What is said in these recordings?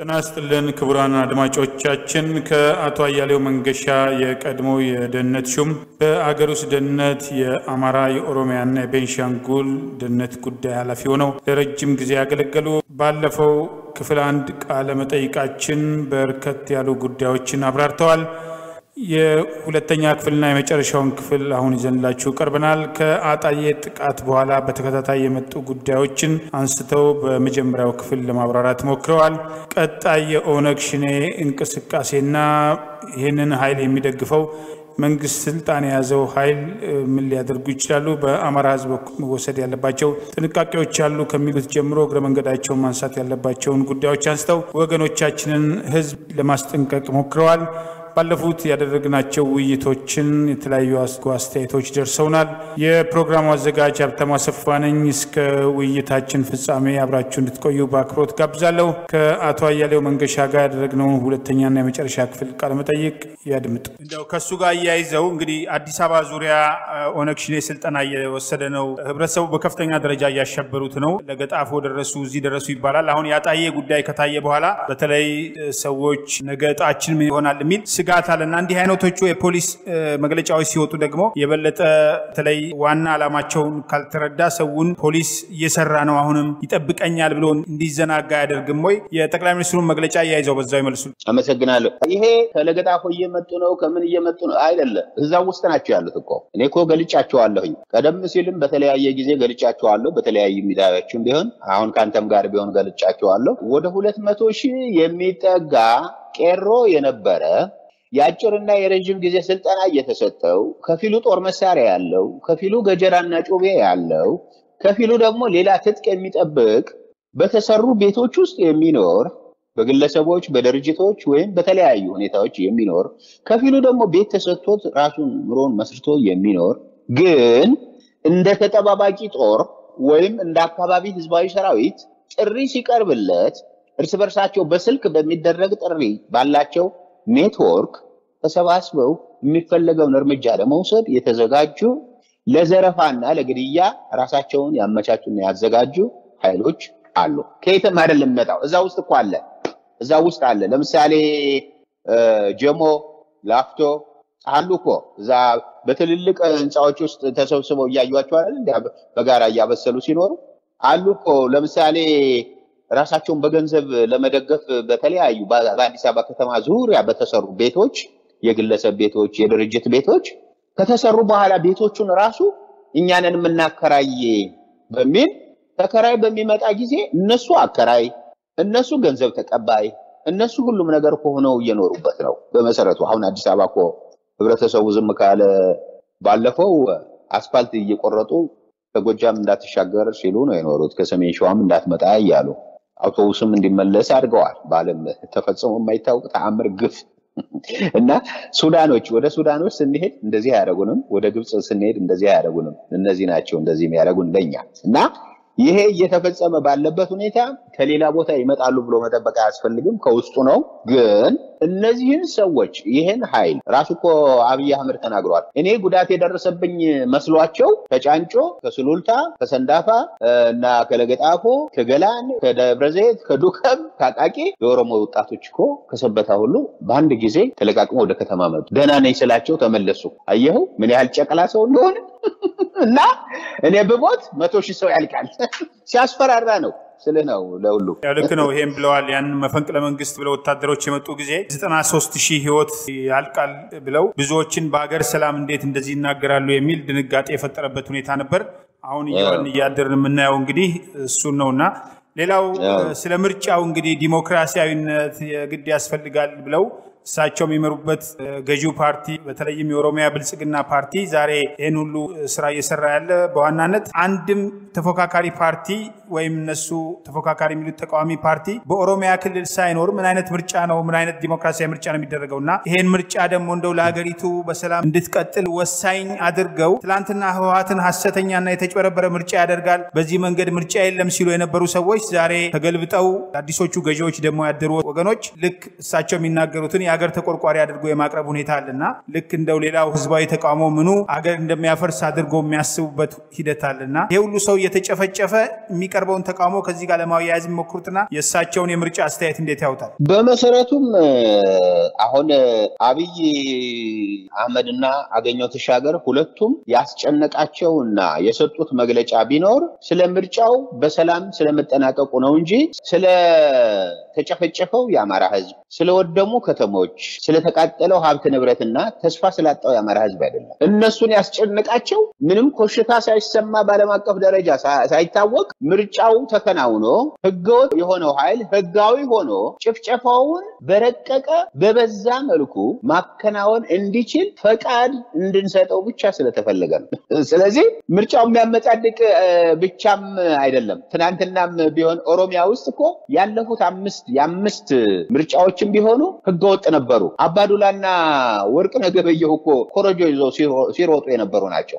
ጤና ይስጥልን ክቡራን አድማጮቻችን፣ ከአቶ አያሌው መንገሻ የቀድሞ የደህንነት ሹም በአገር ውስጥ ደህንነት የአማራ የኦሮሚያና የቤንሻንጉል ደህንነት ጉዳይ ኃላፊ ሆነው ለረጅም ጊዜ ያገለገሉ ባለፈው ክፍል አንድ ቃለ መጠይቃችን በርከት ያሉ ጉዳዮችን አብራርተዋል። የሁለተኛ ክፍልና የመጨረሻውን ክፍል አሁን ይዘንላችሁ ቀርበናል። ከአጣዬ ጥቃት በኋላ በተከታታይ የመጡ ጉዳዮችን አንስተው በመጀመሪያው ክፍል ለማብራራት ሞክረዋል። ቀጣይ የኦነግ ሽኔ እንቅስቃሴና ይህንን ኃይል የሚደግፈው መንግስት ስልጣን የያዘው ኃይል ምን ሊያደርጉ ይችላሉ፣ በአማራ ሕዝብ መወሰድ ያለባቸው ጥንቃቄዎች አሉ ከሚሉት ጀምሮ እግረ መንገዳቸውን ማንሳት ያለባቸውን ጉዳዮች አንስተው ወገኖቻችንን ሕዝብ ለማስጠንቀቅ ሞክረዋል። ባለፉት ያደረግናቸው ውይይቶችን የተለያዩ አስተያየቶች ደርሰውናል። የፕሮግራሙ አዘጋጅ ሀብታሙ አሰፋ ነኝ። እስከ ውይይታችን ፍጻሜ አብራችሁ እንድትቆዩ በአክብሮት ጋብዛለሁ። ከአቶ አያሌው መንገሻ ጋር ያደረግነውን ሁለተኛና የመጨረሻ ክፍል ቃለመጠይቅ ያድምጡ። እንደው ከእሱ ጋር እያይዘው እንግዲህ አዲስ አበባ ዙሪያ ኦነግ ሽኔ ስልጠና እየወሰደ ነው። ህብረተሰቡ በከፍተኛ ደረጃ እያሸበሩት ነው። ለገጣፎ ደረሱ፣ እዚህ ደረሱ ይባላል። አሁን ያጣዬ ጉዳይ ከታየ በኋላ በተለይ ሰዎች ነገ እጣችን ምን ይሆናል የሚል ስጋት አለና እንዲህ አይነቶቹ የፖሊስ መግለጫዎች ሲወጡ ደግሞ የበለጠ በተለይ ዋና ዓላማቸውን ካልተረዳ ሰውን ፖሊስ እየሰራ ነው አሁንም ይጠብቀኛል ብሎ እንዲዘናጋ አያደርግም ወይ? የጠቅላይ ሚኒስትሩን መግለጫ እያይዘው በዛው ይመልሱ። አመሰግናለሁ። ይሄ ከለገጣፎ እየመጡ ነው ከምን እየመጡ ነው አይደለም፣ እዛ ውስጥ ናቸው ያሉት እኮ እኔ እኮ ገልጫቸዋለሁኝ። ቀደም ሲልም በተለያየ ጊዜ ገልጫቸዋለሁ፣ በተለያዩ ሚዲያዎችም ቢሆን አሁን ከአንተም ጋር ቢሆን ገልጫቸዋለሁ። ወደ ሁለት መቶ ሺህ የሚጠጋ ቄሮ የነበረ የአጭርና የረዥም ጊዜ ስልጠና እየተሰጠው ከፊሉ ጦር መሳሪያ ያለው ከፊሉ ገጀራና ጩቤ ያለው ከፊሉ ደግሞ ሌላ ትጥቅ የሚጠብቅ በተሰሩ ቤቶች ውስጥ የሚኖር በግለሰቦች በድርጅቶች ወይም በተለያዩ ሁኔታዎች የሚኖር ከፊሉ ደግሞ ቤት ተሰጥቶት ራሱን ኑሮን መስርቶ የሚኖር ግን እንደ ተጠባባቂ ጦር ወይም እንደ አካባቢ ህዝባዊ ሰራዊት ጥሪ ሲቀርብለት እርስ በርሳቸው በስልክ በሚደረግ ጥሪ ባላቸው ኔትወርክ ተሰባስበው የሚፈለገውን እርምጃ ለመውሰድ የተዘጋጁ ለዘረፋና ለግድያ ራሳቸውን ያመቻቹና ያዘጋጁ ኃይሎች አሉ። ከየትም አይደለም የሚመጣው፣ እዛ ውስጥ እኮ አለ፣ እዛ ውስጥ አለ። ለምሳሌ ጀሞ፣ ላፍቶ አሉ እኮ እዛ በትልልቅ ህንፃዎች ውስጥ ተሰብስበው እያዩቸው አይደል? በጋራ እያበሰሉ ሲኖሩ አሉ እኮ ለምሳሌ ራሳቸውን በገንዘብ ለመደገፍ በተለያዩ በአዲስ አበባ ከተማ ዙሪያ በተሰሩ ቤቶች የግለሰብ ቤቶች፣ የድርጅት ቤቶች ከተሰሩ በኋላ ቤቶቹን ራሱ እኛንን የምናከራይ በሚል ተከራይ በሚመጣ ጊዜ እነሱ አከራይ፣ እነሱ ገንዘብ ተቀባይ፣ እነሱ ሁሉም ነገር ሆነው እየኖሩበት ነው። በመሰረቱ አሁን አዲስ አበባ እኮ ህብረተሰቡ ዝም ካለ ባለፈው አስፋልት እየቆረጡ ከጎጃም እንዳትሻገር ሲሉ ነው የኖሩት። ከሰሜን ሸዋም እንዳትመጣ እያሉ አውቶቡስም እንዲመለስ አድርገዋል። በዓለም ተፈጽሞ የማይታወቅ ተአምር ግፍ እና ሱዳኖች ወደ ሱዳኖች ስንሄድ እንደዚህ አያደርጉንም፣ ወደ ግብፅ ስንሄድ እንደዚህ አያደርጉንም። እነዚህ ናቸው እንደዚህ የሚያደርጉን ለኛ እና ይሄ እየተፈጸመ ባለበት ሁኔታ ከሌላ ቦታ ይመጣሉ ብሎ መጠበቅ አያስፈልግም። ከውስጡ ነው። ግን እነዚህን ሰዎች ይህን ኃይል ራሱ እኮ አብይ አህመድ ተናግሯል። እኔ ጉዳት የደረሰብኝ መስሏቸው ከጫንጮ፣ ከሱሉልታ፣ ከሰንዳፋ እና ከለገጣፎ፣ ከገላን፣ ከደብረዘይት፣ ከዱከም፣ ከአቃቂ የኦሮሞ ወጣቶች እኮ ከሰበታ ሁሉ በአንድ ጊዜ ተለቃቅሞ ወደ ከተማ መጡ። ደህና ነኝ ስላቸው ተመለሱ። አየኸው ምን ያህል ጨቅላ ሰው እንደሆነ እና እኔ ብሞት መቶ ሺህ ሰው ያልቃል ሲያስፈራራ ነው ስልህ ነው ለሁሉ ልክ ነው። ይሄም ብለዋል። ያንን መፈንቅለ መንግስት ብለው ወታደሮች የመጡ ጊዜ ዘጠና ሶስት ሺህ ህይወት ያልቃል ብለው ብዙዎችን በሀገር ሰላም እንዴት እንደዚህ ይናገራሉ የሚል ድንጋጤ የፈጠረበት ሁኔታ ነበር። አሁን እየዋልን እያደርን የምናየው እንግዲህ እሱን ነው እና ሌላው ስለ ምርጫው እንግዲህ ዲሞክራሲያዊነት የግድ ያስፈልጋል ብለው እሳቸው የሚመሩበት ገዢው ፓርቲ በተለይም የኦሮሚያ ብልጽግና ፓርቲ ዛሬ ይህን ሁሉ ስራ እየሰራ ያለ በዋናነት አንድም ተፎካካሪ ፓርቲ ወይም እነሱ ተፎካካሪ የሚሉት ተቃዋሚ ፓርቲ በኦሮሚያ ክልል ሳይኖር ምን አይነት ምርጫ ነው ምን አይነት ዲሞክራሲያዊ ምርጫ ነው የሚደረገው እና ይሄን ምርጫ ደግሞ እንደው ለሀገሪቱ በሰላም እንድትቀጥል ወሳኝ አድርገው ትላንትና ህወሀትን ሀሰተኛና የተጭበረበረ ምርጫ ያደርጋል በዚህ መንገድ ምርጫ የለም ሲሉ የነበሩ ሰዎች ዛሬ ተገልብጠው አዲሶቹ ገዢዎች ደግሞ ያደሩ ወገኖች ልክ እሳቸው የሚናገሩትን የሀገር ተቆርቋሪ አድርጎ የማቅረብ ሁኔታ አለና ልክ እንደው ሌላው ህዝባዊ ተቃውሞ ምኑ አገር እንደሚያፈርስ አድርጎ የሚያስቡበት ሂደት አለና ይሄ ሁሉ ሰው እየተጨፈጨፈ የሚቀርበውን ተቃውሞ ከዚህ ጋር ለማያያዝ የሚሞክሩትና የእሳቸውን የምርጫ አስተያየት እንዴት ያውታል? በመሰረቱም አሁን አብይ አህመድና አገኘው ተሻገር ሁለቱም ያስጨነቃቸውና የሰጡት መግለጫ ቢኖር ስለ ምርጫው በሰላም ስለመጠናቀቁ ነው እንጂ ስለ ተጨፈጨፈው የአማራ ህዝብ፣ ስለወደሙ ከተሞች፣ ስለተቃጠለው ሀብት ንብረትና ተስፋ ስላጣው የአማራ ህዝብ አይደለም። እነሱን ያስጨነቃቸው ምንም ኮሽታ ሳይሰማ በዓለም አቀፍ ደረጃ ሳይታወቅ ምርጫው ተከናውኖ ህገወጥ የሆነው ኃይል ህጋዊ ሆኖ ጭፍጨፋውን በረቀቀ በበዛ መልኩ ማከናወን እንዲችል ፈቃድ እንድንሰጠው ብቻ ስለተፈለገ ነው። ስለዚህ ምርጫው የሚያመጻድቅ ብቻም አይደለም። ትናንትናም ቢሆን ኦሮሚያ ውስጥ እኮ ያለፉት አምስት የአምስት ምርጫዎችም ቢሆኑ ህገወጥ ነበሩ። አባዱላና ወርቅነህ ገበየሁ እኮ ኮረጆ ይዘው ሲሮጡ የነበሩ ናቸው።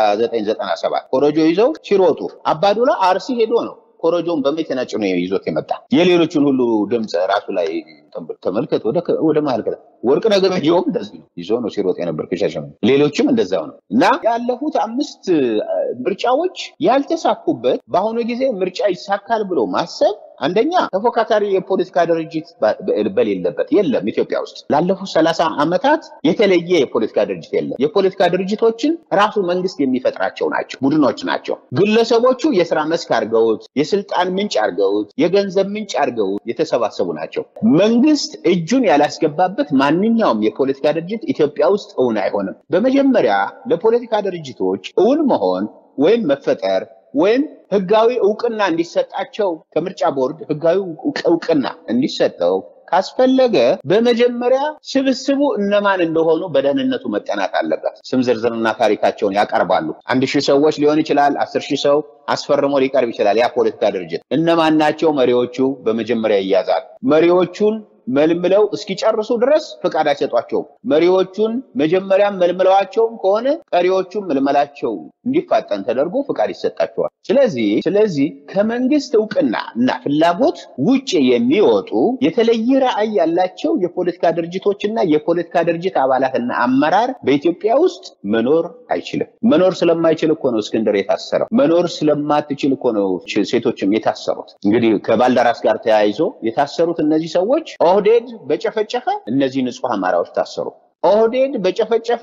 በ1997 ኮረጆ ይዘው ሲሮጡ አባዱላ አርሲ ሄዶ ነው ኮረጆውን በመኪና ጭኖ ይዞት የመጣ የሌሎችን ሁሉ ድምፅ ራሱ ላይ ተመልከት። ወደ መሀል ከ ወርቅነህ ገበየሁም እንደዚህ ነው ይዞ ነው ሲሮጥ የነበር ከሻሸመኔ። ሌሎችም እንደዛው ነው እና ያለፉት አምስት ምርጫዎች ያልተሳኩበት በአሁኑ ጊዜ ምርጫ ይሳካል ብሎ ማሰብ አንደኛ ተፎካካሪ የፖለቲካ ድርጅት በሌለበት የለም። ኢትዮጵያ ውስጥ ላለፉት ሰላሳ ዓመታት የተለየ የፖለቲካ ድርጅት የለም። የፖለቲካ ድርጅቶችን ራሱ መንግስት የሚፈጥራቸው ናቸው፣ ቡድኖች ናቸው። ግለሰቦቹ የስራ መስክ አድርገውት፣ የስልጣን ምንጭ አድርገውት፣ የገንዘብ ምንጭ አድርገውት የተሰባሰቡ ናቸው። መንግስት እጁን ያላስገባበት ማንኛውም የፖለቲካ ድርጅት ኢትዮጵያ ውስጥ እውን አይሆንም። በመጀመሪያ ለፖለቲካ ድርጅቶች እውን መሆን ወይም መፈጠር ወይም ህጋዊ እውቅና እንዲሰጣቸው ከምርጫ ቦርድ ህጋዊ እውቅና እንዲሰጠው ካስፈለገ በመጀመሪያ ስብስቡ እነማን እንደሆኑ በደህንነቱ መጠናት አለበት። ስም ዝርዝርና ታሪካቸውን ያቀርባሉ። አንድ ሺህ ሰዎች ሊሆን ይችላል። አስር ሺህ ሰው አስፈርሞ ሊቀርብ ይችላል። ያ ፖለቲካ ድርጅት እነማን ናቸው? መሪዎቹ በመጀመሪያ ይያዛል። መሪዎቹን መልምለው እስኪጨርሱ ድረስ ፍቃድ አይሰጧቸውም። መሪዎቹን መጀመሪያም መልምለዋቸውም ከሆነ ቀሪዎቹም መልመላቸው እንዲፋጠን ተደርጎ ፍቃድ ይሰጣቸዋል። ስለዚህ ስለዚህ ከመንግስት እውቅና እና ፍላጎት ውጭ የሚወጡ የተለየ ራዕይ ያላቸው የፖለቲካ ድርጅቶችና የፖለቲካ ድርጅት አባላትና አመራር በኢትዮጵያ ውስጥ መኖር አይችልም። መኖር ስለማይችል እኮ ነው እስክንድር የታሰረው። መኖር ስለማትችል እኮ ነው ሴቶችም የታሰሩት። እንግዲህ ከባልደራስ ጋር ተያይዞ የታሰሩት እነዚህ ሰዎች ኦህዴድ በጨፈጨፈ እነዚህ ንጹህ አማራዎች ታሰሩ። ኦህዴድ በጨፈጨፈ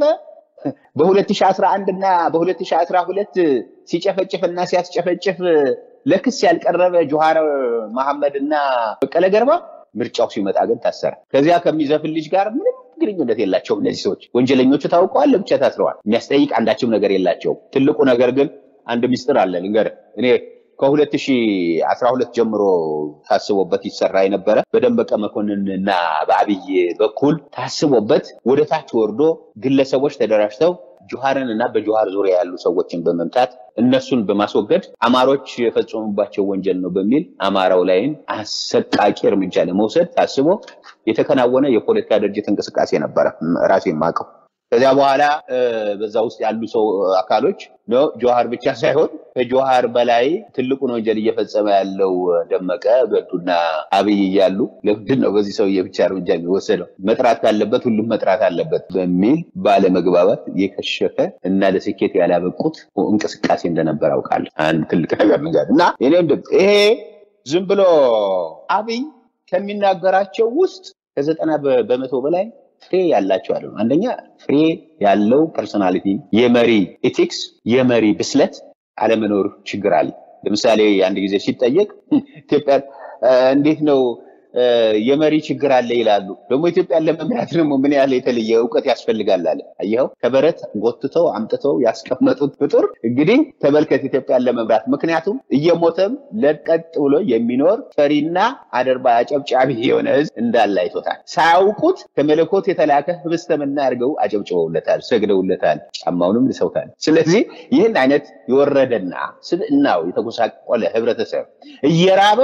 በ2011 እና በ2012 ሲጨፈጭፍ እና ሲያስጨፈጭፍ ለክስ ያልቀረበ ጆሃር መሐመድ እና በቀለ ገርባ ምርጫው ሲመጣ ግን ታሰረ። ከዚያ ከሚዘፍን ልጅ ጋር ምንም ግንኙነት የላቸውም። እነዚህ ሰዎች ወንጀለኞቹ ታውቀዋል፣ ለብቻ ታስረዋል። የሚያስጠይቅ አንዳችም ነገር የላቸውም። ትልቁ ነገር ግን አንድ ሚስጥር አለ ልንገርህ እኔ ከ2012 ጀምሮ ታስቦበት ይሰራ የነበረ በደመቀ መኮንን እና በአብይ በኩል ታስቦበት ወደ ታች ወርዶ ግለሰቦች ተደራጅተው ጆሃርን እና በጆሃር ዙሪያ ያሉ ሰዎችን በመምታት እነሱን በማስወገድ አማሮች የፈጸሙባቸው ወንጀል ነው በሚል አማራው ላይም አሰቃቂ እርምጃ ለመውሰድ ታስቦ የተከናወነ የፖለቲካ ድርጅት እንቅስቃሴ ነበረ ራሴ የማውቀው። ከዚያ በኋላ በዛ ውስጥ ያሉ ሰው አካሎች ጆሃር ብቻ ሳይሆን ከጆሃር በላይ ትልቁን ወንጀል እየፈጸመ ያለው ደመቀ ገዱና አብይ እያሉ ለምንድን ነው በዚህ ሰውዬ ብቻ እርምጃ የሚወሰደው? መጥራት ካለበት ሁሉም መጥራት አለበት በሚል ባለመግባባት የከሸፈ እና ለስኬት ያላበቁት እንቅስቃሴ እንደነበር አውቃለሁ። አንድ ትልቅ ነገር ንገር እና ይሄ ዝም ብሎ አብይ ከሚናገራቸው ውስጥ ከዘጠና በመቶ በላይ ፍሬ ያላቸው አለ። አንደኛ ፍሬ ያለው ፐርሶናሊቲ፣ የመሪ ኤቲክስ፣ የመሪ ብስለት አለመኖር ችግር አለ። ለምሳሌ አንድ ጊዜ ሲጠየቅ ኢትዮጵያ እንዴት ነው የመሪ ችግር አለ ይላሉ። ደግሞ ኢትዮጵያን ለመምራት ደግሞ ምን ያህል የተለየ እውቀት ያስፈልጋል አለ። አየኸው፣ ከበረት ጎትተው አምጥተው ያስቀመጡት ፍጡር እንግዲህ ተመልከት ኢትዮጵያን ለመምራት ምክንያቱም እየሞተም ለቀጥ ብሎ የሚኖር ፈሪና አደርባ አጨብጫቢ የሆነ ህዝብ እንዳለ አይቶታል። ሳያውቁት ከመለኮት የተላከ ህብስተምና አድርገው አጨብጭበውለታል፣ ሰግደውለታል፣ ጫማውንም ልሰውታል። ስለዚህ ይህን አይነት የወረደና ስብዕናው የተጎሳቆለ ህብረተሰብ እየራበው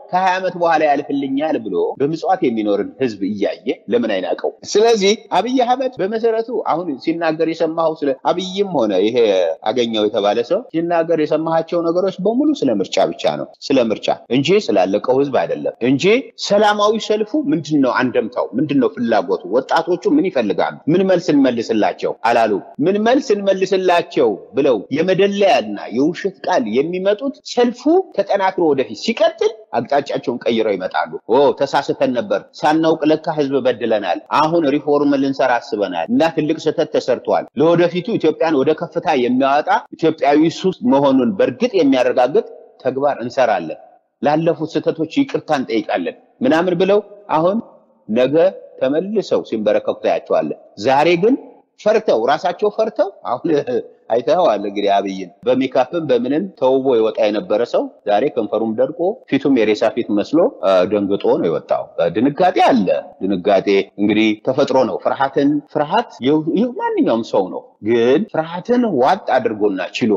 ከሀያ ዓመት በኋላ ያልፍልኛል ብሎ በምጽዋት የሚኖርን ህዝብ እያየ ለምን አይናቀው? ስለዚህ አብይ አህመድ በመሰረቱ አሁን ሲናገር የሰማኸው ስለ አብይም ሆነ ይሄ አገኘው የተባለ ሰው ሲናገር የሰማሃቸው ነገሮች በሙሉ ስለ ምርጫ ብቻ ነው። ስለ ምርጫ እንጂ ስላለቀው ህዝብ አይደለም እንጂ ሰላማዊ ሰልፉ ምንድን ነው አንደምታው? ምንድን ነው ፍላጎቱ? ወጣቶቹ ምን ይፈልጋሉ? ምን መልስ እንመልስላቸው አላሉ። ምን መልስ እንመልስላቸው ብለው የመደለያና የውሸት ቃል የሚመጡት ሰልፉ ተጠናክሮ ወደፊት ሲቀጥል አቅጣጫቸውን ቀይረው ይመጣሉ። ኦ ተሳስተን ነበር፣ ሳናውቅ ለካ ህዝብ በድለናል፣ አሁን ሪፎርም ልንሰራ አስበናል እና ትልቅ ስህተት ተሰርቷል። ለወደፊቱ ኢትዮጵያን ወደ ከፍታ የሚያወጣ ኢትዮጵያዊ ሱስ መሆኑን በእርግጥ የሚያረጋግጥ ተግባር እንሰራለን፣ ላለፉት ስህተቶች ይቅርታ እንጠይቃለን ምናምን ብለው አሁን ነገ ተመልሰው ሲንበረከኩ ታያቸዋለን። ዛሬ ግን ፈርተው ራሳቸው ፈርተው አሁን አይተኸዋል እንግዲህ አብይን በሜካፕም በምንም ተውቦ የወጣ የነበረ ሰው ዛሬ ከንፈሩም ደርቆ ፊቱም የሬሳ ፊት መስሎ ደንግጦ ነው የወጣው። ድንጋጤ አለ። ድንጋጤ እንግዲህ ተፈጥሮ ነው። ፍርሃትን ፍርሃት ይህ ማንኛውም ሰው ነው። ግን ፍርሃትን ዋጥ አድርጎና ችሎ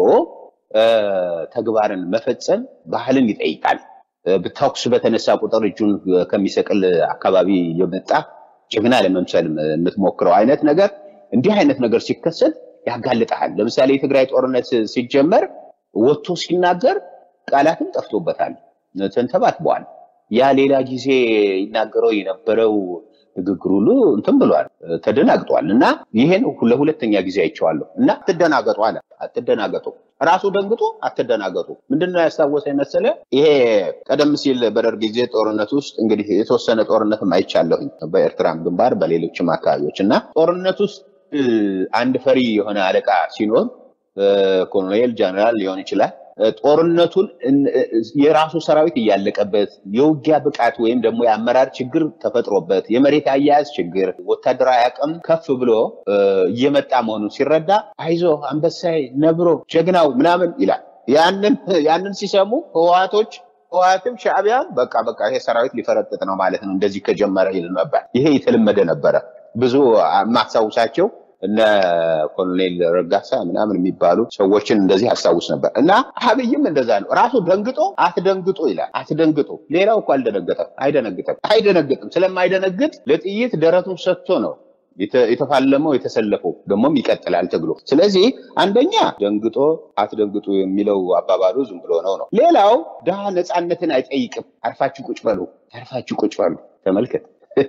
ተግባርን መፈጸም ባህልን ይጠይቃል። ተኩስ በተነሳ ቁጥር እጁን ከሚሰቅል አካባቢ የመጣ ጀግና ለመምሰል የምትሞክረው አይነት ነገር እንዲህ አይነት ነገር ሲከሰት ያጋልጠሃል። ለምሳሌ የትግራይ ጦርነት ሲጀመር ወጥቶ ሲናገር ቃላትም ጠፍቶበታል፣ ተንተባትበዋል። ያ ሌላ ጊዜ ይናገረው የነበረው ንግግር ሁሉ እንትን ብሏል፣ ተደናግጧል። እና ይሄን ለሁለተኛ ጊዜ አይቼዋለሁ። እና አትደናገጡ አለ። አትደናገጡ ራሱ ደንግጦ አትደናገጡ። ምንድነው ያስታወሰኝ መሰለ? ይሄ ቀደም ሲል በደርግ ጊዜ ጦርነት ውስጥ እንግዲህ የተወሰነ ጦርነትም አይቻለሁኝ በኤርትራም ግንባር በሌሎችም አካባቢዎች እና ጦርነት ውስጥ አንድ ፈሪ የሆነ አለቃ ሲኖር ኮሎኔል ጀነራል ሊሆን ይችላል። ጦርነቱን የራሱ ሰራዊት እያለቀበት የውጊያ ብቃት ወይም ደግሞ የአመራር ችግር ተፈጥሮበት የመሬት አያያዝ ችግር፣ ወታደራዊ አቅም ከፍ ብሎ እየመጣ መሆኑን ሲረዳ አይዞ አንበሳይ፣ ነብሮ፣ ጀግናው ምናምን ይላል። ያንን ያንን ሲሰሙ ህወሓቶች ህወሓትም ሻዕቢያም በቃ በቃ ይሄ ሰራዊት ሊፈረጥጥ ነው ማለት ነው እንደዚህ ከጀመረ ይል ነበር። ይሄ የተለመደ ነበረ። ብዙ የማስታውሳቸው እነ ኮሎኔል ረጋሳ ምናምን የሚባሉ ሰዎችን እንደዚህ አስታውስ ነበር። እና አብይም እንደዛ ነው። ራሱ ደንግጦ አትደንግጡ ይላል። አትደንግጡ። ሌላው እኮ አልደነገጠም፣ አይደነግጥም፣ አይደነግጥም። ስለማይደነግጥ ለጥይት ደረቱን ሰጥቶ ነው የተፋለመው የተሰለፈው ደግሞም ይቀጥላል ትግሉ። ስለዚህ አንደኛ ደንግጦ አትደንግጡ የሚለው አባባሉ ዝም ብሎ ነው ነው። ሌላው ድሃ ነፃነትን አይጠይቅም። አርፋችሁ ቁጭ በሉ፣ አርፋችሁ ቁጭ በሉ። ተመልከት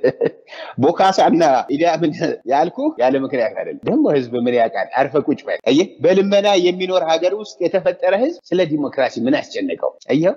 ቦካሳና ኢዲያምን ያልኩ ያለ ምክንያት አይደለም። ደግሞ ህዝብ ምን ያውቃል? አርፈ ቁጭ በል። አየህ፣ በልመና የሚኖር ሀገር ውስጥ የተፈጠረ ህዝብ ስለ ዲሞክራሲ ምን አስጨነቀው? አየው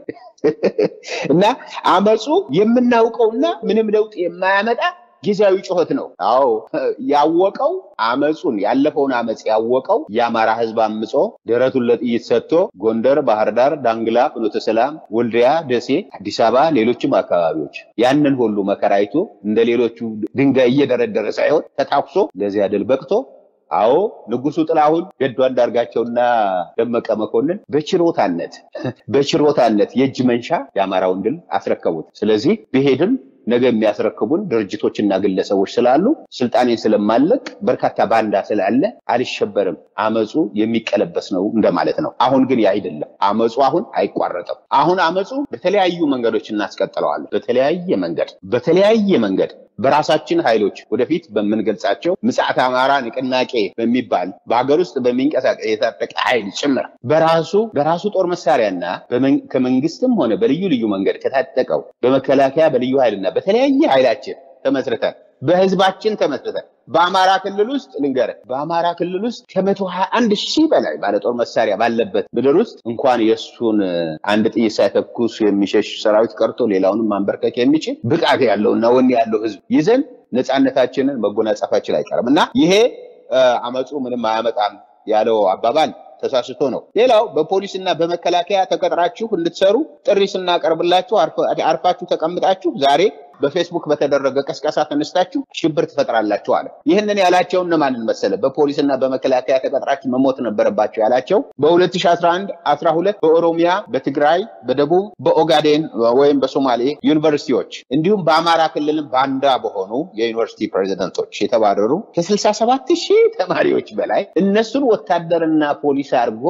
እና አመፁ የምናውቀውና ምንም ለውጥ የማያመጣ ጊዜያዊ ጩኸት ነው። አዎ ያወቀው አመፁን ያለፈውን አመፅ ያወቀው የአማራ ህዝብ አምፆ ደረቱን ለጥይት ሰጥቶ ጎንደር፣ ባህር ዳር፣ ዳንግላ፣ ፍኖተ ሰላም፣ ወልዲያ፣ ደሴ፣ አዲስ አበባ፣ ሌሎችም አካባቢዎች ያንን ሁሉ መከራ አይቶ እንደ ሌሎቹ ድንጋይ እየደረደረ ሳይሆን ተታኩሶ ለዚያ ድል በቅቶ አዎ ንጉሱ ጥላሁን ገዱ አንዳርጋቸውና ደመቀ መኮንን በችሮታነት በችሮታነት የእጅ መንሻ የአማራውን ድል አስረከቡት። ስለዚህ ብሄድም ነገ የሚያስረክቡን ድርጅቶችና ግለሰቦች ስላሉ ስልጣኔን ስለማለቅ በርካታ ባንዳ ስላለ አልሸበርም። አመፁ የሚቀለበስ ነው እንደማለት ነው። አሁን ግን ያ አይደለም። አመፁ አሁን አይቋረጥም። አሁን አመፁ በተለያዩ መንገዶች እናስቀጥለዋለን። በተለያየ መንገድ በተለያየ መንገድ በራሳችን ኃይሎች ወደፊት በምንገልጻቸው ምጽዓት አማራ ንቅናቄ በሚባል በሀገር ውስጥ በሚንቀሳቀስ የታጠቀ ኃይል ጭምር በራሱ በራሱ ጦር መሳሪያና ከመንግስትም ሆነ በልዩ ልዩ መንገድ ከታጠቀው በመከላከያ በልዩ ኃይልና በተለያየ ኃይላችን ተመስርተን በህዝባችን ተመስርተን በአማራ ክልል ውስጥ ልንገርህ፣ በአማራ ክልል ውስጥ ከመቶ ሀያ አንድ ሺህ በላይ ባለጦር መሳሪያ ባለበት ምድር ውስጥ እንኳን የእሱን አንድ ጥይት ሳይተኩስ የሚሸሽ ሰራዊት ቀርቶ ሌላውንም ማንበርከክ የሚችል ብቃት ያለው እና ወኔ ያለው ህዝብ ይዘን ነፃነታችንን መጎናጸፋችን አይቀርም እና ይሄ አመፁ ምንም አያመጣም ያለው አባባል ተሳስቶ ነው። ሌላው በፖሊስና በመከላከያ ተቀጥራችሁ እንድትሰሩ ጥሪ ስናቀርብላችሁ አርፋችሁ ተቀምጣችሁ ዛሬ በፌስቡክ በተደረገ ቀስቀሳ ተነስታችሁ ሽብር ትፈጥራላችሁ አለ። ይህንን ያላቸው እነማንን መሰለ? በፖሊስና በመከላከያ ተቀጥራችሁ መሞት ነበረባቸው ያላቸው በ2011 12 በኦሮሚያ፣ በትግራይ፣ በደቡብ፣ በኦጋዴን ወይም በሶማሌ ዩኒቨርሲቲዎች እንዲሁም በአማራ ክልልም ባንዳ በሆኑ የዩኒቨርሲቲ ፕሬዚደንቶች የተባረሩ ከ67 ሺህ ተማሪዎች በላይ እነሱን ወታደርና ፖሊስ አድርጎ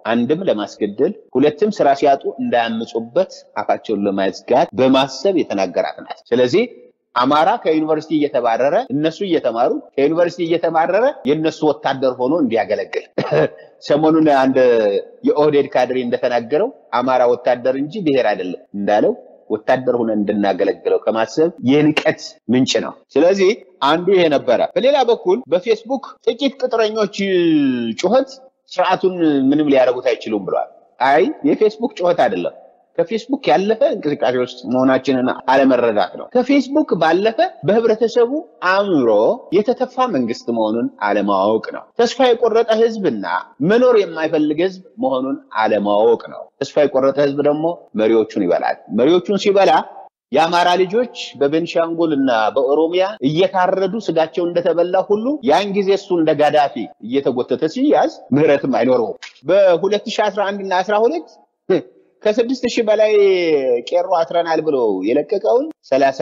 አንድም ለማስገደል፣ ሁለትም ስራ ሲያጡ እንዳያምፁበት አፋቸውን ለማዝጋት በማሰብ የተናገራት ናት። ስለዚህ አማራ ከዩኒቨርሲቲ እየተባረረ እነሱ እየተማሩ ከዩኒቨርሲቲ እየተባረረ የእነሱ ወታደር ሆኖ እንዲያገለግል ሰሞኑን አንድ የኦህዴድ ካድሬ እንደተናገረው አማራ ወታደር እንጂ ብሔር አይደለም እንዳለው ወታደር ሆነ እንድናገለግለው ከማሰብ የንቀት ምንጭ ነው። ስለዚህ አንዱ ይሄ ነበረ። በሌላ በኩል በፌስቡክ ጥቂት ቅጥረኞች ጩኸት ስርዓቱን ምንም ሊያደርጉት አይችሉም ብለዋል። አይ የፌስቡክ ጩኸት አይደለም ከፌስቡክ ያለፈ እንቅስቃሴ ውስጥ መሆናችንን አለመረዳት ነው። ከፌስቡክ ባለፈ በህብረተሰቡ አእምሮ የተተፋ መንግስት መሆኑን አለማወቅ ነው። ተስፋ የቆረጠ ህዝብና መኖር የማይፈልግ ህዝብ መሆኑን አለማወቅ ነው። ተስፋ የቆረጠ ህዝብ ደግሞ መሪዎቹን ይበላል። መሪዎቹን ሲበላ የአማራ ልጆች በቤንሻንጉል እና በኦሮሚያ እየታረዱ ስጋቸው እንደተበላ ሁሉ ያን ጊዜ እሱ እንደ ጋዳፊ እየተጎተተ ሲያዝ ምህረትም አይኖረውም። በ2011 እና 12 ከስድስት ሺህ በላይ ቄሮ አስረናል ብሎ የለቀቀውን ሰላሳ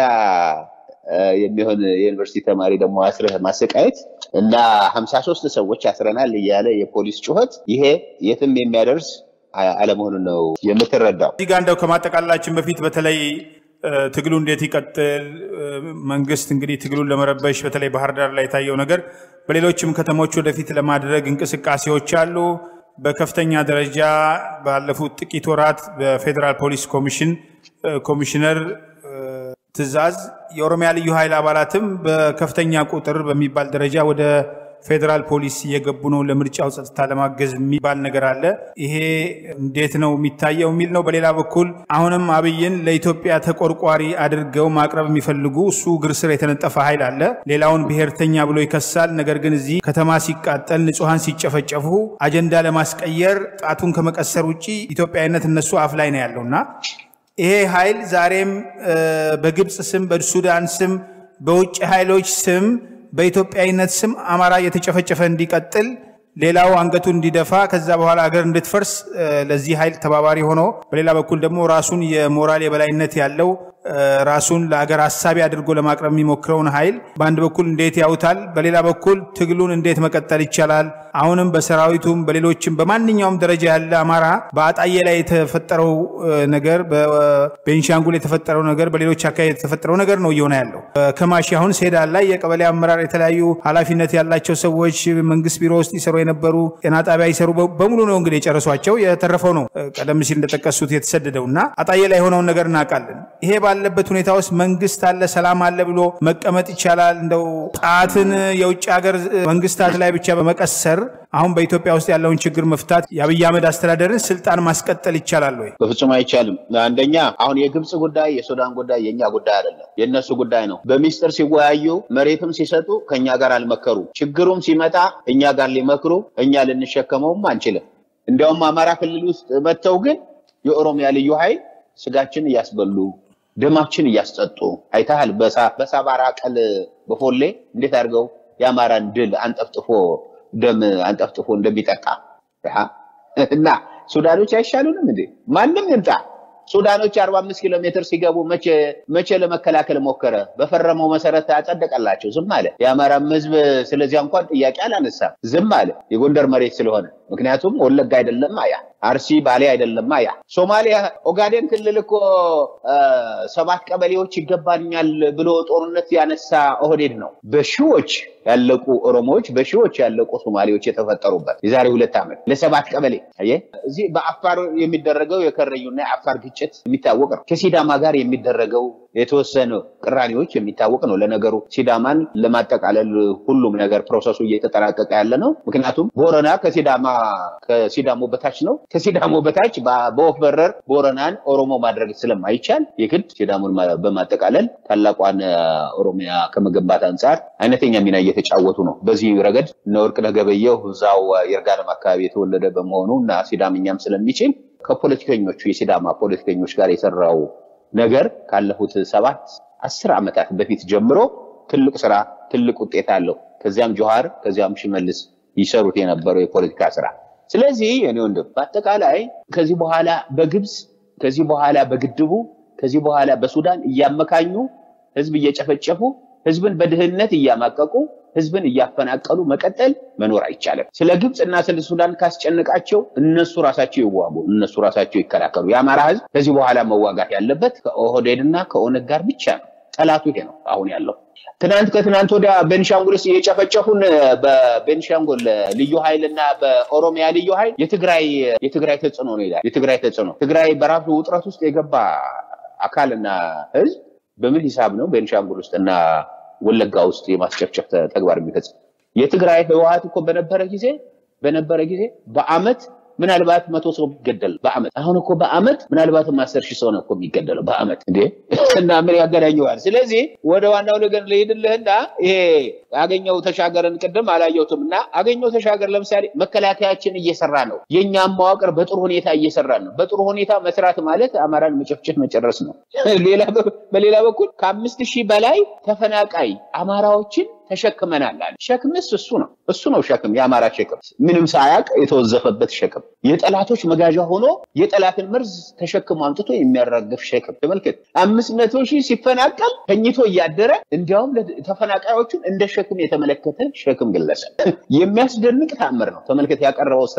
የሚሆን የዩኒቨርሲቲ ተማሪ ደግሞ አስረህ ማሰቃየት እና ሀምሳ ሶስት ሰዎች አስረናል እያለ የፖሊስ ጩኸት ይሄ የትም የሚያደርስ አለመሆኑን ነው የምትረዳው። እዚህ ጋር እንደው ከማጠቃላችን በፊት በተለይ ትግሉ እንዴት ይቀጥል፣ መንግስት እንግዲህ ትግሉን ለመረበሽ በተለይ ባህር ዳር ላይ የታየው ነገር በሌሎችም ከተሞች ወደፊት ለማድረግ እንቅስቃሴዎች አሉ። በከፍተኛ ደረጃ ባለፉት ጥቂት ወራት በፌዴራል ፖሊስ ኮሚሽን ኮሚሽነር ትዕዛዝ የኦሮሚያ ልዩ ኃይል አባላትም በከፍተኛ ቁጥር በሚባል ደረጃ ወደ ፌዴራል ፖሊስ እየገቡ ነው ለምርጫው ጸጥታ ለማገዝ የሚባል ነገር አለ። ይሄ እንዴት ነው የሚታየው የሚል ነው። በሌላ በኩል አሁንም አብይን ለኢትዮጵያ ተቆርቋሪ አድርገው ማቅረብ የሚፈልጉ እሱ እግር ስር የተነጠፈ ኃይል አለ። ሌላውን ብሔርተኛ ብሎ ይከሳል። ነገር ግን እዚህ ከተማ ሲቃጠል፣ ንጹሐን ሲጨፈጨፉ አጀንዳ ለማስቀየር ጣቱን ከመቀሰር ውጭ ኢትዮጵያዊነት እነሱ አፍ ላይ ነው ያለው እና ይሄ ኃይል ዛሬም በግብፅ ስም፣ በሱዳን ስም፣ በውጭ ኃይሎች ስም በኢትዮጵያዊነት ስም አማራ እየተጨፈጨፈ እንዲቀጥል ሌላው አንገቱ እንዲደፋ ከዛ በኋላ ሀገር እንድትፈርስ ለዚህ ኃይል ተባባሪ ሆኖ በሌላ በኩል ደግሞ ራሱን የሞራል የበላይነት ያለው ራሱን ለሀገር ሀሳቢ አድርጎ ለማቅረብ የሚሞክረውን ኃይል በአንድ በኩል እንዴት ያውታል፣ በሌላ በኩል ትግሉን እንዴት መቀጠል ይቻላል? አሁንም በሰራዊቱም በሌሎችም በማንኛውም ደረጃ ያለ አማራ በአጣዬ ላይ የተፈጠረው ነገር፣ በቤንሻንጉል የተፈጠረው ነገር፣ በሌሎች አካባቢ የተፈጠረው ነገር ነው እየሆነ ያለው። ከማሺ አሁን ሴዳል ላይ የቀበሌ አመራር የተለያዩ ኃላፊነት ያላቸው ሰዎች መንግስት ቢሮ ውስጥ ይሰሩ የነበሩ ጤና ጣቢያ ይሰሩ በሙሉ ነው እንግዲህ የጨረሷቸው። የተረፈው ነው ቀደም ሲል እንደጠቀሱት የተሰደደው እና አጣዬ ላይ የሆነውን ነገር እናውቃለን። ይሄ ባለበት ሁኔታ ውስጥ መንግስት አለ ሰላም አለ ብሎ መቀመጥ ይቻላል? እንደው ጣትን የውጭ ሀገር መንግስታት ላይ ብቻ በመቀሰር አሁን በኢትዮጵያ ውስጥ ያለውን ችግር መፍታት የአብይ አህመድ አስተዳደርን ስልጣን ማስቀጠል ይቻላል ወይ? በፍጹም አይቻልም። አንደኛ አሁን የግብፅ ጉዳይ የሱዳን ጉዳይ የእኛ ጉዳይ አይደለም፣ የእነሱ ጉዳይ ነው። በሚስጥር ሲወያዩ መሬትም ሲሰጡ ከእኛ ጋር አልመከሩ። ችግሩም ሲመጣ እኛ ጋር ሊመክሩ እኛ ልንሸከመውም አንችልም። እንዲያውም አማራ ክልል ውስጥ መጥተው ግን የኦሮሚያ ልዩ ኃይል ስጋችን እያስበሉ ደማችን እያስጠጡ አይተሃል። በሳባራ ቀል በፎሌ እንዴት አድርገው የአማራን ድል አንጠፍጥፎ ደም አንጠፍጥፎ እንደሚጠጣ እና ሱዳኖች አይሻሉንም እንዴ? ማንም ይምጣ። ሱዳኖች አርባ አምስት ኪሎ ሜትር ሲገቡ መቼ ለመከላከል ሞከረ? በፈረመው መሰረት አጸደቀላቸው። ዝም አለ። የአማራም ህዝብ ስለዚያ እንኳን ጥያቄ አላነሳም። ዝም አለ። የጎንደር መሬት ስለሆነ ምክንያቱም ወለጋ አይደለም አያ አርሲ ባሌ አይደለም አያ ሶማሊያ ኦጋዴን ክልል እኮ ሰባት ቀበሌዎች ይገባኛል ብሎ ጦርነት ያነሳ ኦህዴድ ነው። በሺዎች ያለቁ ኦሮሞዎች፣ በሺዎች ያለቁ ሶማሌዎች የተፈጠሩበት የዛሬ ሁለት ዓመት ለሰባት ቀበሌ አየህ። እዚህ በአፋር የሚደረገው የከረዩና የአፋር ግጭት የሚታወቅ ነው። ከሲዳማ ጋር የሚደረገው የተወሰኑ ቅራኔዎች የሚታወቅ ነው። ለነገሩ ሲዳማን ለማጠቃለል ሁሉም ነገር ፕሮሰሱ እየተጠናቀቀ ያለ ነው። ምክንያቱም ቦረና ከሲዳማ ከሲዳሞ በታች ነው። ከሲዳሞ በታች በወፍ በረር ቦረናን ኦሮሞ ማድረግ ስለማይቻል የግድ ሲዳሞን በማጠቃለል ታላቋን ኦሮሚያ ከመገንባት አንጻር አይነተኛ ሚና እየተጫወቱ ነው። በዚህ ረገድ እነ ወርቅነህ ገበየሁ እዛው ይርጋለም አካባቢ የተወለደ በመሆኑ እና ሲዳምኛም ስለሚችል ከፖለቲከኞቹ የሲዳማ ፖለቲከኞች ጋር የሰራው ነገር ካለፉት ሰባት አስር ዓመታት በፊት ጀምሮ ትልቅ ስራ ትልቅ ውጤት አለው። ከዚያም ጆሃር ከዚያም ሽመልስ ይሰሩት የነበረው የፖለቲካ ስራ። ስለዚህ እኔ ወንድም በአጠቃላይ ከዚህ በኋላ በግብፅ ከዚህ በኋላ በግድቡ ከዚህ በኋላ በሱዳን እያመካኙ ህዝብ እየጨፈጨፉ ህዝብን በድህነት እያማቀቁ ህዝብን እያፈናቀሉ መቀጠል መኖር አይቻልም። ስለ ግብፅ እና ስለ ሱዳን ካስጨነቃቸው እነሱ ራሳቸው ይዋጉ፣ እነሱ ራሳቸው ይከላከሉ። የአማራ ህዝብ ከዚህ በኋላ መዋጋት ያለበት ከኦህዴድ እና ከኦነግ ጋር ብቻ ነው። ጠላቱ ይሄ ነው አሁን ያለው። ትናንት ከትናንት ወዲያ ቤንሻንጉል ውስጥ እየጨፈጨፉን በቤንሻንጉል ልዩ ኃይል እና በኦሮሚያ ልዩ ኃይል የትግራይ የትግራይ ተጽዕኖ ነው ይላል። የትግራይ ተጽዕኖ ትግራይ በራሱ ውጥረት ውስጥ የገባ አካልና ህዝብ በምን ሂሳብ ነው ቤንሻንጉል ውስጥ እና ወለጋ ውስጥ የማስጨፍጨፍ ተግባር የሚፈጽም? የትግራይ ህወሀት እኮ በነበረ ጊዜ በነበረ ጊዜ በአመት ምናልባት መቶ ሰው ቢገደል በአመት አሁን እኮ በአመት ምናልባትም አስር ሺህ ሰው ነው እኮ የሚገደለው በአመት እንዴ! እና ምን ያገናኘዋል? ስለዚህ ወደ ዋናው ነገር ልሄድልህና ይሄ አገኘው ተሻገርን ቅድም አላየሁትም እና አገኘው ተሻገር ለምሳሌ መከላከያችን እየሰራ ነው። የእኛም መዋቅር በጥሩ ሁኔታ እየሰራ ነው። በጥሩ ሁኔታ መስራት ማለት አማራን መጨፍጨፍ መጨረስ ነው። በሌላ በኩል ከአምስት ሺህ በላይ ተፈናቃይ አማራዎችን ተሸክመናል አለ። ሸክምስ እሱ ነው እሱ ነው ሸክም፣ የአማራ ሸክም ምንም ሳያቅ የተወዘፈበት ሸክም፣ የጠላቶች መጋዣ ሆኖ የጠላትን መርዝ ተሸክሞ አምጥቶ የሚያራግፍ ሸክም። ተመልከት፣ አምስት መቶ ሺህ ሲፈናቀል ተኝቶ እያደረ እንዲያውም ተፈናቃዮቹን እንደ ሸክም የተመለከተ ሸክም ግለሰብ የሚያስደንቅ ተአምር ነው። ተመልከት ያቀረበው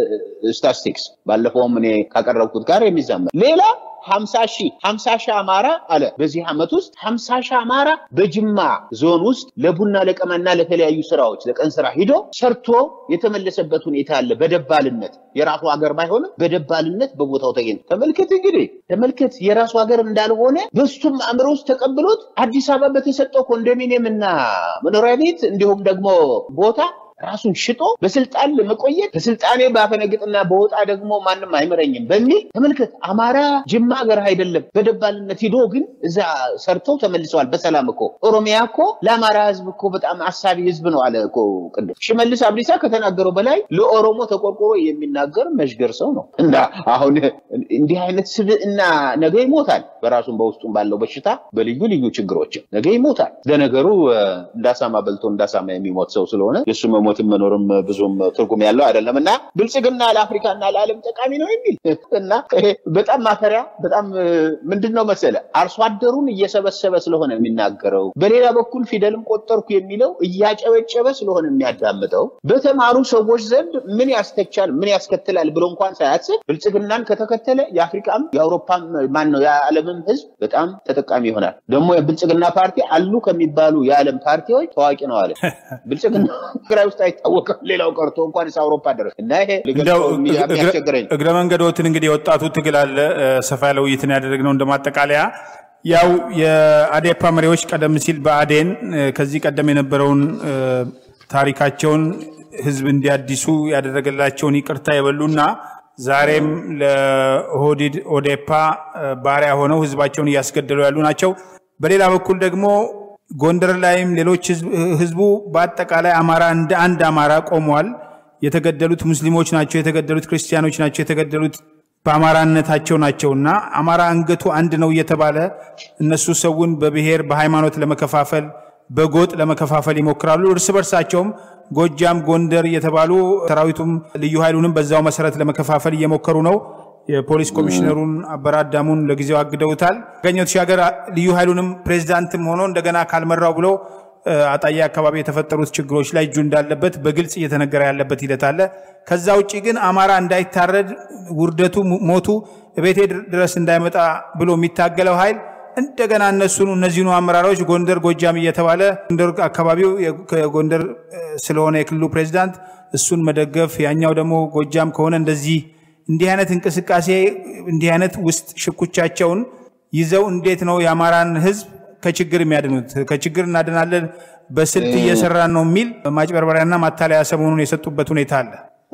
ስታስቲክስ ባለፈውም እኔ ካቀረብኩት ጋር የሚዛመር ሌላ ሀምሳ ሺህ ሀምሳ ሺህ አማራ አለ በዚህ ዓመት ውስጥ ሀምሳ ሺህ አማራ በጅማ ዞን ውስጥ ለቡና ለቀማና ለተለያዩ ስራዎች ለቀን ስራ ሂዶ ሰርቶ የተመለሰበት ሁኔታ አለ። በደባልነት የራሱ ሀገር ባይሆንም በደባልነት በቦታው ተገኝቶ ተመልከት። እንግዲህ ተመልከት የራሱ ሀገር እንዳልሆነ በሱም አእምሮ ውስጥ ተቀብሎት አዲስ አበባ በተሰጠው ኮንዶሚኒየም እና መኖሪያ ቤት እንዲሁም ደግሞ ቦታ ራሱን ሽጦ በስልጣን ለመቆየት ከስልጣኔ ባፈነግጥና በወጣ ደግሞ ማንም አይመረኝም በሚል ተመልከት። አማራ ጅማ ሀገር አይደለም በደባልነት ሂዶ ግን እዛ ሰርተው ተመልሰዋል በሰላም እኮ። ኦሮሚያ እኮ ለአማራ ህዝብ እኮ በጣም አሳቢ ህዝብ ነው አለ እኮ ቅድም ሽመልስ አብዲሳ ከተናገረው በላይ ለኦሮሞ ተቆርቆሮ የሚናገር መሽገር ሰው ነው። እና አሁን እንዲህ አይነት ስብዕና ነገ ይሞታል። በራሱም በውስጡም ባለው በሽታ በልዩ ልዩ ችግሮችም ነገ ይሞታል። ለነገሩ እንዳሳማ በልቶ እንዳሳማ የሚሞት ሰው ስለሆነ የእሱ መሞትም መኖርም ብዙም ትርጉም ያለው አይደለም እና ብልጽግና ለአፍሪካና ለዓለም ጠቃሚ ነው የሚል እና በጣም ማፈሪያ በጣም ምንድን ነው መሰለ አርሶ አደሩን እየሰበሰበ ስለሆነ የሚናገረው፣ በሌላ በኩል ፊደልም ቆጠርኩ የሚለው እያጨበጨበ ስለሆነ የሚያዳምጠው በተማሩ ሰዎች ዘንድ ምን ያስተቻል ምን ያስከትላል ብሎ እንኳን ሳያስብ ብልጽግናን ከተከተለ የአፍሪካም የአውሮፓም ማን ነው የዓለምም ህዝብ በጣም ተጠቃሚ ይሆናል። ደግሞ የብልጽግና ፓርቲ አሉ ከሚባሉ የዓለም ፓርቲዎች ታዋቂ ነው አለ ብልጽግና ትግራይ ውስጥ አይታወቅም። ሌላው ቀርቶ እንኳን አውሮፓ ድረስ እና ይሄ ያስቸግረኝ እግረ መንገዶትን እንግዲህ የወጣቱ ትግል አለ ሰፋ ያለ ውይይትን ያደረግነው እንደማጠቃለያ ያው የአዴፓ መሪዎች ቀደም ሲል በአዴን ከዚህ ቀደም የነበረውን ታሪካቸውን ህዝብ እንዲያዲሱ ያደረገላቸውን ይቅርታ የበሉና ዛሬም ለኦህዴድ ኦዴፓ ባሪያ ሆነው ህዝባቸውን እያስገደሉ ያሉ ናቸው። በሌላ በኩል ደግሞ ጎንደር ላይም ሌሎች ህዝቡ በአጠቃላይ አማራ እንደ አንድ አማራ ቆሟል። የተገደሉት ሙስሊሞች ናቸው፣ የተገደሉት ክርስቲያኖች ናቸው፣ የተገደሉት በአማራነታቸው ናቸውና አማራ አንገቱ አንድ ነው እየተባለ እነሱ ሰውን በብሔር በሃይማኖት ለመከፋፈል በጎጥ ለመከፋፈል ይሞክራሉ። እርስ በርሳቸውም ጎጃም፣ ጎንደር እየተባሉ ሰራዊቱም ልዩ ኃይሉንም በዛው መሰረት ለመከፋፈል እየሞከሩ ነው። የፖሊስ ኮሚሽነሩን አበራዳሙን ለጊዜው አግደውታል። አገኘሁ ተሻገር ልዩ ኃይሉንም ፕሬዚዳንትም ሆኖ እንደገና ካልመራው ብሎ አጣዬ አካባቢ የተፈጠሩት ችግሮች ላይ እጁ እንዳለበት በግልጽ እየተነገረ ያለበት ሂደት አለ። ከዛ ውጭ ግን አማራ እንዳይታረድ ውርደቱ፣ ሞቱ ቤቴ ድረስ እንዳይመጣ ብሎ የሚታገለው ኃይል እንደገና እነሱን እነዚህኑ አመራሮች ጎንደር፣ ጎጃም እየተባለ ጎንደር አካባቢው ጎንደር ስለሆነ የክልሉ ፕሬዚዳንት እሱን መደገፍ ያኛው ደግሞ ጎጃም ከሆነ እንደዚህ እንዲህ አይነት እንቅስቃሴ እንዲህ አይነት ውስጥ ሽኩቻቸውን ይዘው እንዴት ነው የአማራን ሕዝብ ከችግር የሚያድኑት? ከችግር እናድናለን በስልት እየሰራን ነው የሚል ማጭበርበሪያና ማታለያ ሰሞኑን የሰጡበት ሁኔታ አለ።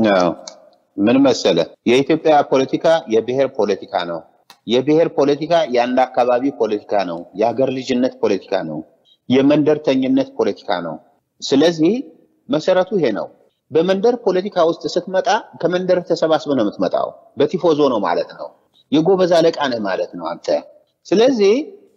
ምን መሰለ፣ የኢትዮጵያ ፖለቲካ የብሔር ፖለቲካ ነው። የብሔር ፖለቲካ የአንድ አካባቢ ፖለቲካ ነው። የሀገር ልጅነት ፖለቲካ ነው። የመንደርተኝነት ፖለቲካ ነው። ስለዚህ መሰረቱ ይሄ ነው። በመንደር ፖለቲካ ውስጥ ስትመጣ ከመንደር ተሰባስበ ነው የምትመጣው። በቲፎዞ ነው ማለት ነው። የጎበዝ አለቃ ነህ ማለት ነው አንተ። ስለዚህ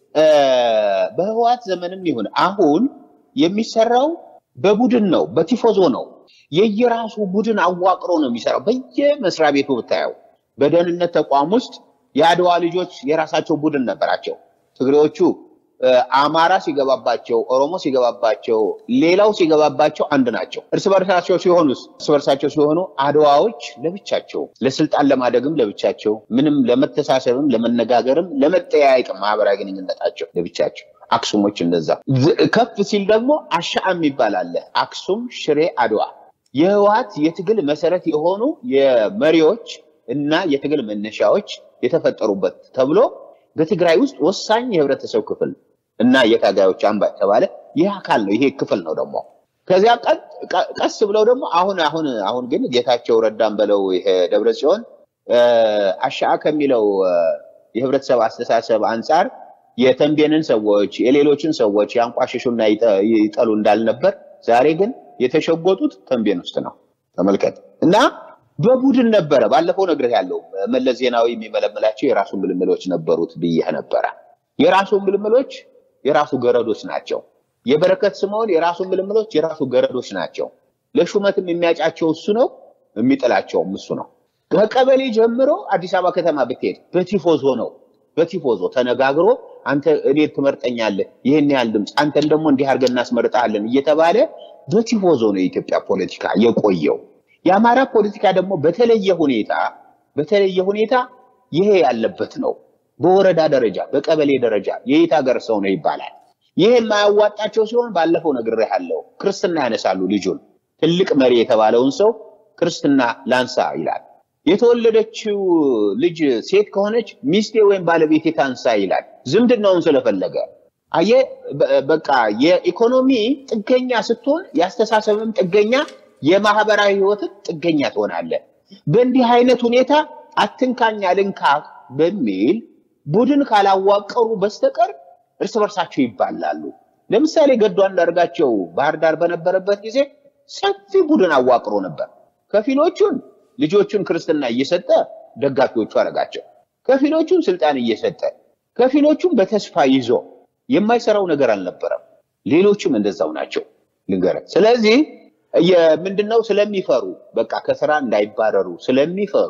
በህወሓት ዘመንም ይሁን አሁን የሚሰራው በቡድን ነው፣ በቲፎዞ ነው። የየራሱ ቡድን አዋቅሮ ነው የሚሰራው። በየመስሪያ ቤቱ ብታየው በደህንነት ተቋም ውስጥ የአድዋ ልጆች የራሳቸው ቡድን ነበራቸው። ትግሬዎቹ አማራ ሲገባባቸው፣ ኦሮሞ ሲገባባቸው፣ ሌላው ሲገባባቸው አንድ ናቸው። እርስ በርሳቸው ሲሆኑ እርስ በርሳቸው ሲሆኑ አድዋዎች ለብቻቸው ለስልጣን ለማደግም ለብቻቸው ምንም ለመተሳሰብም ለመነጋገርም ለመጠያየቅም ማህበራዊ ግንኙነታቸው ለብቻቸው አክሱሞች እንደዛ ከፍ ሲል ደግሞ አሻአ የሚባል አለ። አክሱም፣ ሽሬ፣ አድዋ የህወሓት የትግል መሰረት የሆኑ የመሪዎች እና የትግል መነሻዎች የተፈጠሩበት ተብሎ በትግራይ ውስጥ ወሳኝ የህብረተሰብ ክፍል እና የታጋዮች አምባ የተባለ ይህ አካል ነው። ይሄ ክፍል ነው ደግሞ ከዚያ ቀስ ብለው ደግሞ አሁን አሁን አሁን ግን ጌታቸው ረዳን በለው ይሄ ደብረ ጽዮን አሻአ ከሚለው የህብረተሰብ አስተሳሰብ አንጻር የተንቤንን ሰዎች የሌሎችን ሰዎች ያንቋሽሹና ይጠሉ እንዳልነበር ዛሬ ግን የተሸጎጡት ተንቤን ውስጥ ነው። ተመልከት እና በቡድን ነበረ። ባለፈው ነግሬህ ያለው መለስ ዜናዊ የሚመለምላቸው የራሱ ምልምሎች ነበሩት ብዬህ ነበረ። የራሱ ምልምሎች የራሱ ገረዶች ናቸው። የበረከት ስምዖን የራሱ ምልምሎች የራሱ ገረዶች ናቸው። ለሹመትም የሚያጫቸው እሱ ነው፣ የሚጥላቸውም እሱ ነው። ከቀበሌ ጀምሮ አዲስ አበባ ከተማ ብትሄድ በቲፎዞ ነው። በቲፎዞ ተነጋግሮ አንተ እኔ ትመርጠኛለህ፣ ይህን ያህል ድምፅ፣ አንተን ደግሞ እንዲህ አድርገን እናስመርጣለን እየተባለ በቲፎዞ ነው የኢትዮጵያ ፖለቲካ የቆየው። የአማራ ፖለቲካ ደግሞ በተለየ ሁኔታ በተለየ ሁኔታ ይሄ ያለበት ነው። በወረዳ ደረጃ በቀበሌ ደረጃ የየት ሀገር ሰው ነው ይባላል። ይሄ የማያዋጣቸው ሲሆን ባለፈው ነግሬሃለሁ፣ ክርስትና ያነሳሉ። ልጁን ትልቅ መሪ የተባለውን ሰው ክርስትና ላንሳ ይላል። የተወለደችው ልጅ ሴት ከሆነች ሚስቴ ወይም ባለቤቴ ታንሳ ይላል። ዝምድናውን ስለፈለገ አየ በቃ የኢኮኖሚ ጥገኛ ስትሆን የአስተሳሰብም ጥገኛ የማህበራዊ ህይወትን ጥገኛ ትሆናለህ። በእንዲህ አይነት ሁኔታ አትንካኝ አልንካ በሚል ቡድን ካላዋቀሩ በስተቀር እርስ በርሳቸው ይባላሉ። ለምሳሌ ገዱ አንዳርጋቸው ባህር ዳር በነበረበት ጊዜ ሰፊ ቡድን አዋቅሮ ነበር። ከፊሎቹን ልጆቹን ክርስትና እየሰጠ ደጋፊዎቹ አረጋቸው፣ ከፊሎቹን ስልጣን እየሰጠ ከፊሎቹን በተስፋ ይዞ የማይሰራው ነገር አልነበረም። ሌሎችም እንደዛው ናቸው ልንገርህ። ስለዚህ ምንድነው ስለሚፈሩ በቃ ከስራ እንዳይባረሩ ስለሚፈሩ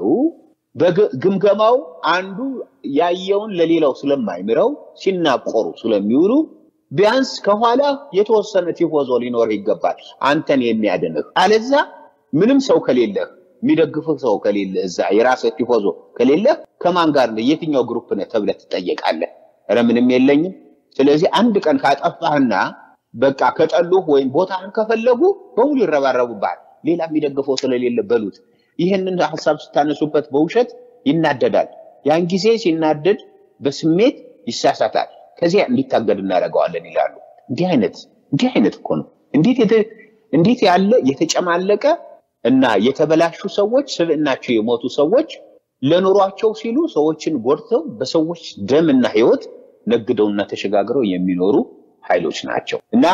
በግምገማው አንዱ ያየውን ለሌላው ስለማይምረው ሲናቆሩ ስለሚውሉ ቢያንስ ከኋላ የተወሰነ ቲፎዞ ሊኖር ይገባል፣ አንተን የሚያድንህ። አለዛ ምንም ሰው ከሌለህ የሚደግፍህ ሰው ከሌለ እዛ የራስህ ቲፎዞ ከሌለህ ከማን ጋር ነህ? የትኛው ግሩፕ ነህ ተብለህ ትጠየቃለህ። ኧረ ምንም የለኝም። ስለዚህ አንድ ቀን ካጠፋህና በቃ ከጠሉህ ወይም ቦታህን ከፈለጉ በሙሉ ይረባረቡብሃል። ሌላ የሚደግፈው ስለሌለ በሉት። ይህንን ሀሳብ ስታነሱበት በውሸት ይናደዳል። ያን ጊዜ ሲናደድ በስሜት ይሳሳታል። ከዚያ እንዲታገድ እናደርገዋለን ይላሉ። እንዲህ አይነት እንዲህ አይነት እኮ ነው። እንዴት ያለ የተጨማለቀ እና የተበላሹ ሰዎች ስብዕናቸው የሞቱ ሰዎች ለኑሯቸው ሲሉ ሰዎችን ጎድተው በሰዎች ደምና ሕይወት ነግደውና ተሸጋግረው የሚኖሩ ኃይሎች ናቸው እና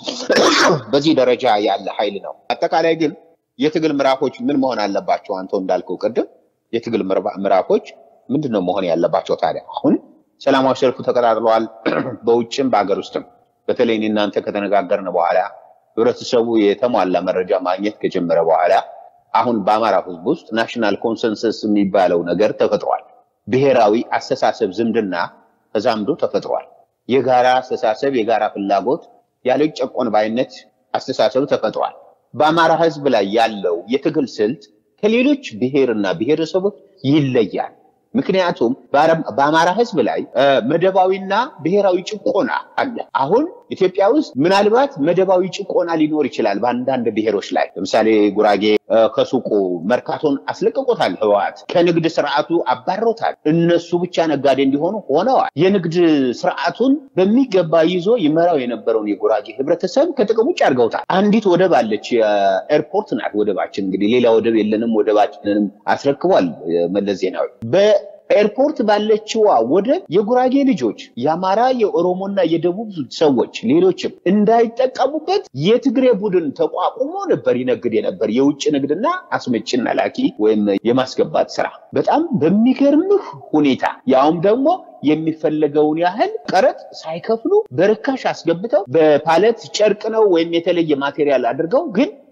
በዚህ ደረጃ ያለ ኃይል ነው። አጠቃላይ ግን የትግል ምዕራፎች ምን መሆን አለባቸው? አንተው እንዳልከው ቅድም የትግል ምዕራፎች ምንድን ነው መሆን ያለባቸው? ታዲያ አሁን ሰላማዊ ሰልፉ ተቀጣጥለዋል፣ በውጭም በሀገር ውስጥም። በተለይ እኔ እናንተ ከተነጋገርን በኋላ ህብረተሰቡ የተሟላ መረጃ ማግኘት ከጀመረ በኋላ አሁን በአማራ ህዝብ ውስጥ ናሽናል ኮንሰንሰስ የሚባለው ነገር ተፈጥሯል። ብሔራዊ አስተሳሰብ ዝምድና ተዛምዶ ተፈጥሯል። የጋራ አስተሳሰብ፣ የጋራ ፍላጎት፣ ያለ ጨቆን ባይነት አስተሳሰብ ተፈጥሯል። በአማራ ህዝብ ላይ ያለው የትግል ስልት ከሌሎች ብሔርና ብሔረሰቦች ይለያል። ምክንያቱም በአማራ ህዝብ ላይ መደባዊና ብሔራዊ ጭቆና አለ። አሁን ኢትዮጵያ ውስጥ ምናልባት መደባዊ ጭቆና ሊኖር ይችላል በአንዳንድ ብሔሮች ላይ። ለምሳሌ ጉራጌ ከሱቁ መርካቶን አስለቅቆታል። ህወሓት ከንግድ ስርዓቱ አባሮታል። እነሱ ብቻ ነጋዴ እንዲሆኑ ሆነዋል። የንግድ ስርዓቱን በሚገባ ይዞ ይመራው የነበረውን የጉራጌ ህብረተሰብ ከጥቅም ውጭ አድርገውታል። አንዲት ወደብ አለች፣ ኤርፖርት ናት ወደባችን። እንግዲህ ሌላ ወደብ የለንም፣ ወደባችንንም አስረክቧል መለስ ዜናዊ። ኤርፖርት ባለችዋ ወደብ የጉራጌ ልጆች የአማራ የኦሮሞና የደቡብ ሰዎች ሌሎችም እንዳይጠቀሙበት የትግሬ ቡድን ተቋቁሞ ነበር ይነግድ የነበር የውጭ ንግድና አስመጭና ላኪ ወይም የማስገባት ስራ በጣም በሚገርምህ ሁኔታ ያውም ደግሞ የሚፈለገውን ያህል ቀረጥ ሳይከፍሉ በርካሽ አስገብተው በፓለት ጨርቅ ነው ወይም የተለየ ማቴሪያል አድርገው ግን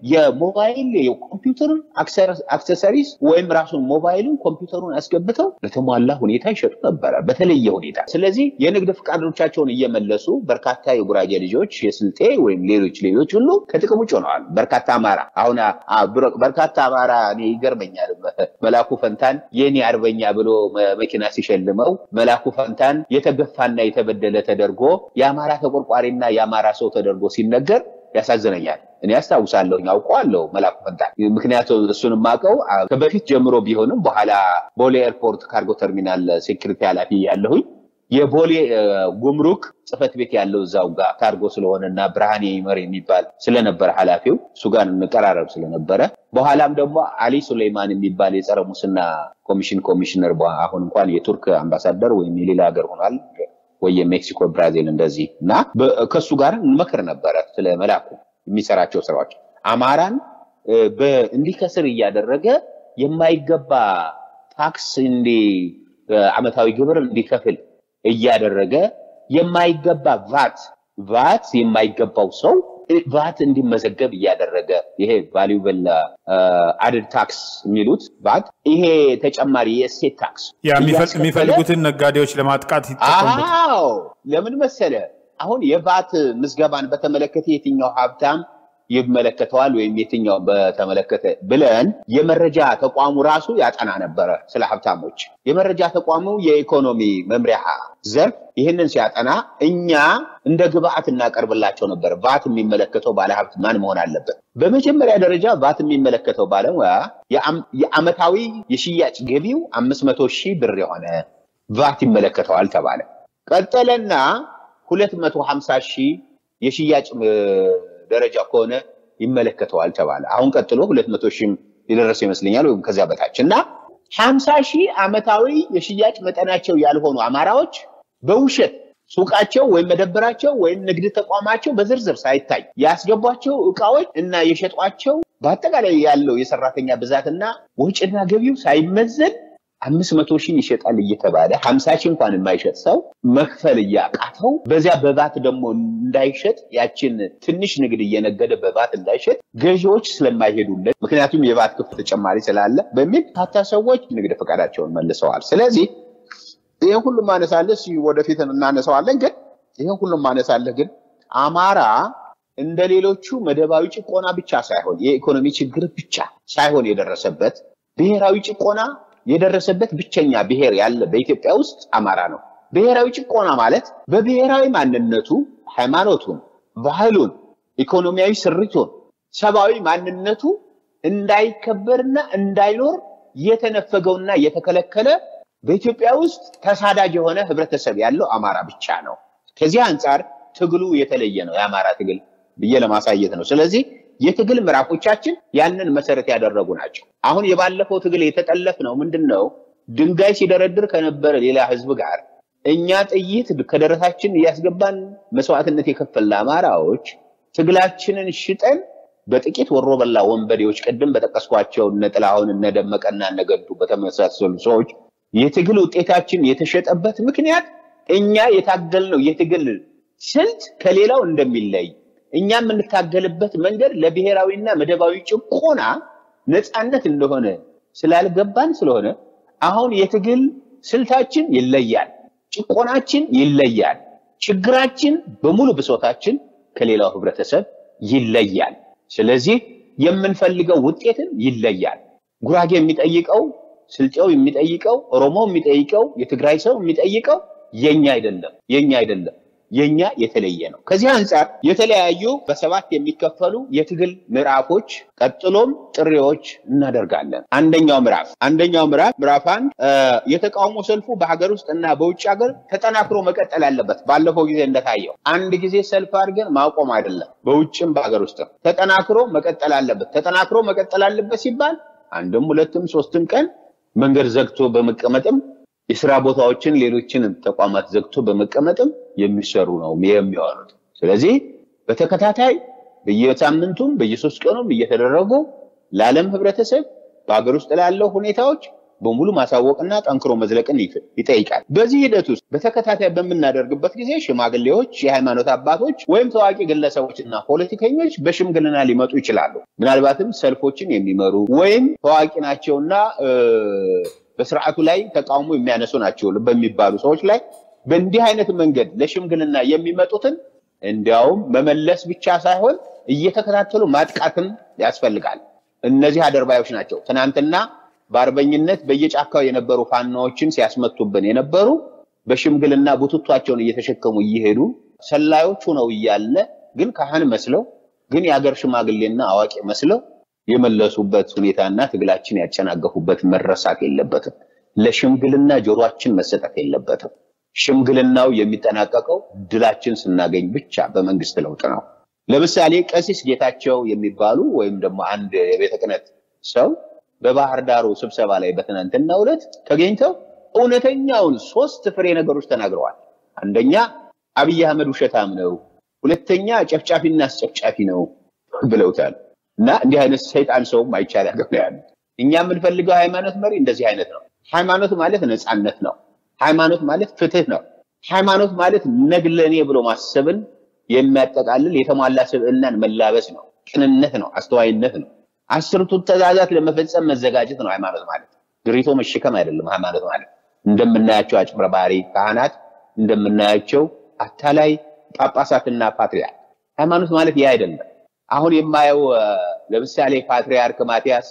የሞባይል የኮምፒውተር አክሰሰሪስ ወይም ራሱን ሞባይሉን ኮምፒውተሩን አስገብተው በተሟላ ሁኔታ ይሸጡ ነበረ፣ በተለየ ሁኔታ። ስለዚህ የንግድ ፈቃዶቻቸውን እየመለሱ በርካታ የጉራጌ ልጆች የስልጤ ወይም ሌሎች ሌሎች ሁሉ ከጥቅም ውጭ ሆነዋል። በርካታ አማራ አሁን በርካታ አማራ እኔ ይገርመኛል። መላኩ ፈንታን የኔ አርበኛ ብሎ መኪና ሲሸልመው መላኩ ፈንታን የተገፋና የተበደለ ተደርጎ የአማራ ተቆርቋሪና የአማራ ሰው ተደርጎ ሲነገር ያሳዝነኛል። እኔ አስታውሳለሁ፣ አውቀዋለሁ መላኩ ፈንታን። ምክንያቱም እሱን የማውቀው ከበፊት ጀምሮ ቢሆንም በኋላ ቦሌ ኤርፖርት ካርጎ ተርሚናል ሴኩሪቲ ኃላፊ ያለሁኝ የቦሌ ጉምሩክ ጽህፈት ቤት ያለው እዛው ጋር ካርጎ ስለሆነ እና ብርሃኔ ይመር የሚባል ስለነበረ ኃላፊው እሱ ጋር እንቀራረብ ስለነበረ በኋላም ደግሞ አሊ ሱሌይማን የሚባል የጸረ ሙስና ኮሚሽን ኮሚሽነር አሁን እንኳን የቱርክ አምባሳደር ወይም የሌላ ሀገር ሆኗል ወይ የሜክሲኮ ብራዚል እንደዚህ እና ከእሱ ጋር እንመክር ነበረ ስለ መላኩ የሚሰራቸው ስራዎች አማራን እንዲከስር እያደረገ የማይገባ ታክስ እንዲ አመታዊ ግብር እንዲከፍል እያደረገ የማይገባ ቫት ቫት የማይገባው ሰው ቫት እንዲመዘገብ እያደረገ ይሄ ቫሊዩብል አድድ ታክስ የሚሉት ቫት ይሄ ተጨማሪ የእሴት ታክስ የሚፈልጉትን ነጋዴዎች ለማጥቃት ይጠቀሙበት። አዎ ለምን መሰለ አሁን የቫት ምዝገባን በተመለከተ የትኛው ሀብታም ይመለከተዋል ወይም የትኛው በተመለከተ ብለን የመረጃ ተቋሙ ራሱ ያጠና ነበረ ስለ ሀብታሞች። የመረጃ ተቋሙ የኢኮኖሚ መምሪያ ዘርፍ ይህንን ሲያጠና እኛ እንደ ግብአት እናቀርብላቸው ነበር። ቫት የሚመለከተው ባለሀብት ማን መሆን አለበት? በመጀመሪያ ደረጃ ቫት የሚመለከተው ባለሙያ የአመታዊ የሽያጭ ገቢው አምስት መቶ ሺህ ብር የሆነ ቫት ይመለከተዋል ተባለ። ቀጠለና ሁለት መቶ ሀምሳ ሺህ የሽያጭ ደረጃ ከሆነ ይመለከተዋል ተባለ። አሁን ቀጥሎ ሁለት መቶ ሺህ የደረሰ ይመስለኛል ወይም ከዚያ በታች እና ሀምሳ ሺህ ዓመታዊ የሽያጭ መጠናቸው ያልሆኑ አማራዎች በውሸት ሱቃቸው ወይም መደብራቸው ወይም ንግድ ተቋማቸው በዝርዝር ሳይታይ ያስገቧቸው እቃዎች እና የሸጧቸው በአጠቃላይ ያለው የሰራተኛ ብዛትና ወጪና ገቢው ሳይመዘን አምስት መቶ ሺህ ይሸጣል እየተባለ ሀምሳ ሺህ እንኳን የማይሸጥ ሰው መክፈል እያቃተው በዚያ በባት ደግሞ እንዳይሸጥ ያችን ትንሽ ንግድ እየነገደ በባት እንዳይሸጥ ገዢዎች ስለማይሄዱለት ምክንያቱም የባት ክፍል ተጨማሪ ስላለ በሚል ታታ ሰዎች ንግድ ፈቃዳቸውን መልሰዋል። ስለዚህ ይህ ሁሉም ማነሳለህ ወደፊት እናነሳዋለን። ግን ይህን ሁሉም ማነሳለህ ግን አማራ እንደ ሌሎቹ መደባዊ ጭቆና ብቻ ሳይሆን የኢኮኖሚ ችግር ብቻ ሳይሆን የደረሰበት ብሔራዊ ጭቆና የደረሰበት ብቸኛ ብሔር ያለ በኢትዮጵያ ውስጥ አማራ ነው። ብሔራዊ ጭቆና ማለት በብሔራዊ ማንነቱ ሃይማኖቱን፣ ባህሉን፣ ኢኮኖሚያዊ ስሪቱን፣ ሰብአዊ ማንነቱ እንዳይከበርና እንዳይኖር የተነፈገውና የተከለከለ በኢትዮጵያ ውስጥ ተሳዳጅ የሆነ ህብረተሰብ ያለው አማራ ብቻ ነው። ከዚህ አንጻር ትግሉ የተለየ ነው የአማራ ትግል ብዬ ለማሳየት ነው። ስለዚህ የትግል ምዕራፎቻችን ያንን መሰረት ያደረጉ ናቸው። አሁን የባለፈው ትግል የተጠለፍ ነው ምንድን ነው? ድንጋይ ሲደረድር ከነበረ ሌላ ህዝብ ጋር እኛ ጥይት ከደረታችን እያስገባን መስዋዕትነት የከፈልን አማራዎች ትግላችንን ሽጠን በጥቂት ወሮ በላ ወንበዴዎች ቅድም በጠቀስኳቸው እነ ጥላሁን እነ ደመቀና እነ ገዱ በተመሳሰሉ ሰዎች የትግል ውጤታችን የተሸጠበት ምክንያት እኛ የታገልነው የትግል ስልት ከሌላው እንደሚለይ እኛ የምንታገልበት መንገድ ለብሔራዊና መደባዊ ጭቆና ነፃነት እንደሆነ ስላልገባን ስለሆነ አሁን የትግል ስልታችን ይለያል፣ ጭቆናችን ይለያል፣ ችግራችን በሙሉ ብሶታችን ከሌላው ህብረተሰብ ይለያል። ስለዚህ የምንፈልገው ውጤትን ይለያል። ጉራጌ የሚጠይቀው፣ ስልጤው የሚጠይቀው፣ ኦሮሞ የሚጠይቀው፣ የትግራይ ሰው የሚጠይቀው የኛ አይደለም የኛ አይደለም የኛ የተለየ ነው። ከዚህ አንጻር የተለያዩ በሰባት የሚከፈሉ የትግል ምዕራፎች ቀጥሎም ጥሪዎች እናደርጋለን። አንደኛው ምዕራፍ አንደኛው ምዕራፍ ምዕራፍ አንድ የተቃውሞ ሰልፉ በሀገር ውስጥ እና በውጭ ሀገር ተጠናክሮ መቀጠል አለበት። ባለፈው ጊዜ እንደታየው አንድ ጊዜ ሰልፍ አድርገን ማቆም አይደለም። በውጭም በሀገር ውስጥም ተጠናክሮ መቀጠል አለበት። ተጠናክሮ መቀጠል አለበት ሲባል አንድም ሁለትም ሶስትም ቀን መንገድ ዘግቶ በመቀመጥም የስራ ቦታዎችን ሌሎችን ተቋማት ዘግቶ በመቀመጥም የሚሰሩ ነው የሚሆኑት። ስለዚህ በተከታታይ በየሳምንቱም በየሶስት ቀኑም እየተደረጉ ለዓለም ህብረተሰብ በሀገር ውስጥ ላለው ሁኔታዎች በሙሉ ማሳወቅና ጠንክሮ መዝለቅን ይጠይቃል። በዚህ ሂደት ውስጥ በተከታታይ በምናደርግበት ጊዜ ሽማግሌዎች፣ የሃይማኖት አባቶች ወይም ታዋቂ ግለሰቦችና ፖለቲከኞች በሽምግልና ሊመጡ ይችላሉ። ምናልባትም ሰልፎችን የሚመሩ ወይም ታዋቂ ናቸውና በስርዓቱ ላይ ተቃውሞ የሚያነሱ ናቸው በሚባሉ ሰዎች ላይ በእንዲህ አይነት መንገድ ለሽምግልና የሚመጡትን እንዲያውም መመለስ ብቻ ሳይሆን እየተከታተሉ ማጥቃትም ያስፈልጋል። እነዚህ አደርባዮች ናቸው። ትናንትና በአርበኝነት በየጫካው የነበሩ ፋናዎችን ሲያስመቱብን የነበሩ በሽምግልና ቡትቷቸውን እየተሸከሙ እየሄዱ ሰላዮች ሆነው እያለ ግን ካህን መስለው ግን የሀገር ሽማግሌና አዋቂ መስለው የመለሱበት ሁኔታና ትግላችን ያጨናገፉበት መረሳት የለበትም። ለሽምግልና ጆሯችን መሰጠት የለበትም። ሽምግልናው የሚጠናቀቀው ድላችን ስናገኝ ብቻ በመንግስት ለውጥ ነው። ለምሳሌ ቀሲስ ጌታቸው የሚባሉ ወይም ደግሞ አንድ የቤተ ክህነት ሰው በባህር ዳሩ ስብሰባ ላይ በትናንትናው ዕለት ተገኝተው እውነተኛውን ሶስት ፍሬ ነገሮች ተናግረዋል። አንደኛ አብይ አህመድ ውሸታም ነው፣ ሁለተኛ ጨፍጫፊና አስጨፍጫፊ ነው ብለውታል። እና እንዲህ አይነት ሰይጣን ሰውም አይቻል ያገብ ያሉት እኛ የምንፈልገው ሃይማኖት መሪ እንደዚህ አይነት ነው። ሃይማኖት ማለት ነፃነት ነው። ሃይማኖት ማለት ፍትህ ነው። ሃይማኖት ማለት ነግለኔ ብሎ ማሰብን የሚያጠቃልል የተሟላ ስብዕናን መላበስ ነው። ቅንነት ነው። አስተዋይነት ነው። አስርቱ ትእዛዛት ለመፈጸም መዘጋጀት ነው ሃይማኖት ማለት። ድሪቶ መሸከም አይደለም ሃይማኖት ማለት። እንደምናያቸው አጭበርባሪ ካህናት፣ እንደምናያቸው አታላይ ጳጳሳትና ፓትርያርክ ሃይማኖት ማለት ይህ አይደለም። አሁን የማየው ለምሳሌ ፓትርያርክ ማቲያስ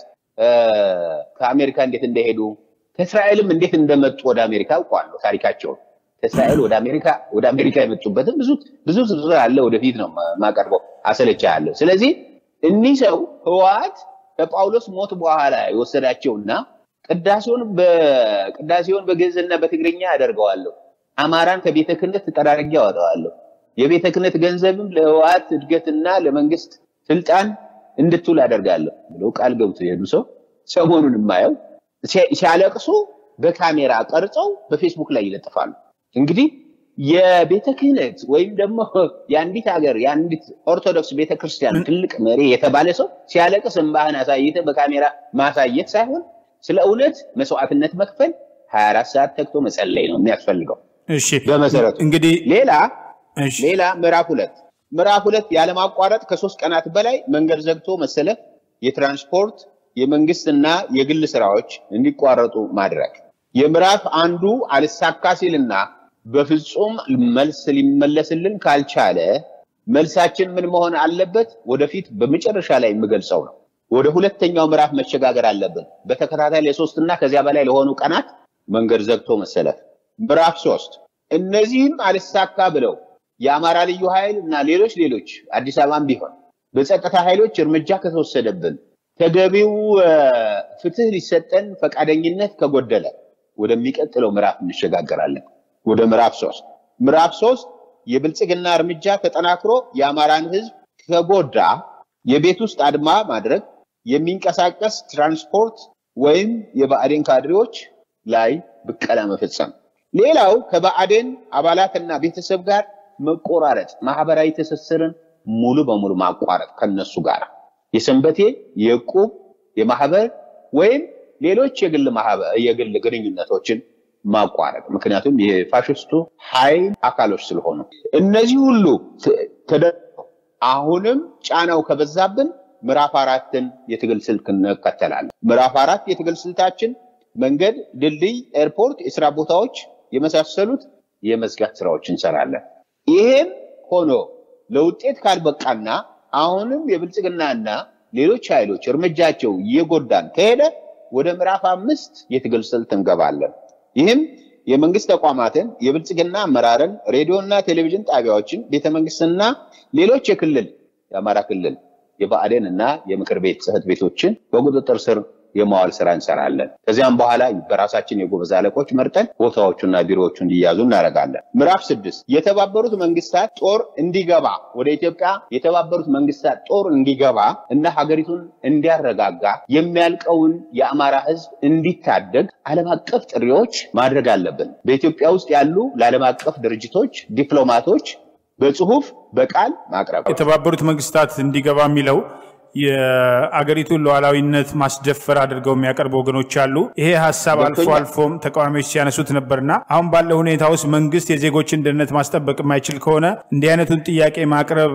ከአሜሪካ እንዴት እንደሄዱ ከእስራኤልም እንዴት እንደመጡ ወደ አሜሪካ አውቀዋለሁ ታሪካቸውን። ከእስራኤል ወደ አሜሪካ ወደ አሜሪካ የመጡበትም ብዙ ብዙ ዝርዝር አለ። ወደፊት ነው ማቀርበው አሰለቻ ያለው። ስለዚህ እኒህ ሰው ህወሓት ከጳውሎስ ሞት በኋላ የወሰዳቸውና ቅዳሴውን በቅዳሴውን በግዕዝና በትግርኛ ያደርገዋለሁ፣ አማራን ከቤተ ክህነት ተጠራርጌ ያወጣዋለሁ፣ የቤተ ክህነት ገንዘብም ለህወሓት እድገትና ለመንግስት ስልጣን እንድትውል አደርጋለሁ ብለው ቃል ገብቶ የሄዱ ሰው ሰሞኑን የማየው ሲያለቅሱ በካሜራ ቀርጸው በፌስቡክ ላይ ይለጥፋሉ። እንግዲህ የቤተ ክህነት ወይም ደግሞ የአንዲት ሀገር የአንዲት ኦርቶዶክስ ቤተክርስቲያን ትልቅ መሪ የተባለ ሰው ሲያለቅስ እንባህን አሳይተ በካሜራ ማሳየት ሳይሆን ስለ እውነት መስዋዕትነት መክፈል 24 ሰዓት ተግቶ መጸለይ ነው የሚያስፈልገው። እሺ በመሰረቱ እንግዲህ ሌላ እሺ ሌላ ምዕራፍ ሁለት ምዕራፍ ሁለት ያለማቋረጥ ከሶስት ቀናት በላይ መንገድ ዘግቶ መሰለፍ፣ የትራንስፖርት የመንግስትና የግል ስራዎች እንዲቋረጡ ማድረግ። የምዕራፍ አንዱ አልሳካ ሲልና በፍጹም መልስ ሊመለስልን ካልቻለ መልሳችን ምን መሆን አለበት? ወደፊት በመጨረሻ ላይ የምገልጸው ነው። ወደ ሁለተኛው ምዕራፍ መሸጋገር አለብን። በተከታታይ ለሶስትና ከዚያ በላይ ለሆኑ ቀናት መንገድ ዘግቶ መሰለፍ። ምዕራፍ ሶስት እነዚህም አልሳካ ብለው የአማራ ልዩ ኃይል እና ሌሎች ሌሎች አዲስ አበባም ቢሆን በጸጥታ ኃይሎች እርምጃ ከተወሰደብን ተገቢው ፍትህ ሊሰጠን ፈቃደኝነት ከጎደለ ወደሚቀጥለው ምዕራፍ እንሸጋገራለን። ወደ ምዕራፍ ሶስት ምዕራፍ ሶስት የብልጽግና እርምጃ ተጠናክሮ የአማራን ህዝብ ከጎዳ የቤት ውስጥ አድማ ማድረግ፣ የሚንቀሳቀስ ትራንስፖርት ወይም የብአዴን ካድሬዎች ላይ ብቀላ መፈጸም። ሌላው ከብአዴን አባላትና ቤተሰብ ጋር መቆራረጥ፣ ማህበራዊ ትስስርን ሙሉ በሙሉ ማቋረጥ ከነሱ ጋር የሰንበቴ የዕቁብ የማህበር ወይም ሌሎች የግል የግል ግንኙነቶችን ማቋረጥ ምክንያቱም የፋሽስቱ ኃይል አካሎች ስለሆኑ እነዚህ ሁሉ ተደርገው አሁንም ጫናው ከበዛብን ምዕራፍ አራትን የትግል ስልክ እንከተላለን። ምዕራፍ አራት የትግል ስልታችን መንገድ፣ ድልድይ፣ ኤርፖርት፣ የስራ ቦታዎች የመሳሰሉት የመዝጋት ስራዎች እንሰራለን። ይሄም ሆኖ ለውጤት ካልበቃና አሁንም የብልጽግናና ሌሎች ኃይሎች እርምጃቸው እየጎዳን ከሄደ ወደ ምዕራፍ አምስት የትግል ስልት እንገባለን። ይህም የመንግስት ተቋማትን፣ የብልጽግና አመራርን፣ ሬዲዮና ቴሌቪዥን ጣቢያዎችን፣ ቤተመንግስትና ሌሎች የክልል የአማራ ክልል የብአዴን እና የምክር ቤት ጽህፈት ቤቶችን በቁጥጥር ስር የማዋል ስራ እንሰራለን። ከዚያም በኋላ በራሳችን የጎበዝ አለቆች መርጠን ቦታዎቹና ቢሮዎቹ እንዲያዙ እናደርጋለን። ምዕራፍ ስድስት የተባበሩት መንግስታት ጦር እንዲገባ ወደ ኢትዮጵያ የተባበሩት መንግስታት ጦር እንዲገባ እና ሀገሪቱን እንዲያረጋጋ የሚያልቀውን የአማራ ህዝብ እንዲታደግ ዓለም አቀፍ ጥሪዎች ማድረግ አለብን። በኢትዮጵያ ውስጥ ያሉ ለዓለም አቀፍ ድርጅቶች ዲፕሎማቶች በጽሁፍ በቃል ማቅረብ የተባበሩት መንግስታት እንዲገባ የሚለው የአገሪቱን ሉዓላዊነት ማስደፈር አድርገው የሚያቀርቡ ወገኖች አሉ። ይሄ ሀሳብ አልፎ አልፎም ተቃዋሚዎች ሲያነሱት ነበርና አሁን ባለው ሁኔታ ውስጥ መንግስት የዜጎችን ደህንነት ማስጠበቅ የማይችል ከሆነ እንዲህ አይነቱን ጥያቄ ማቅረብ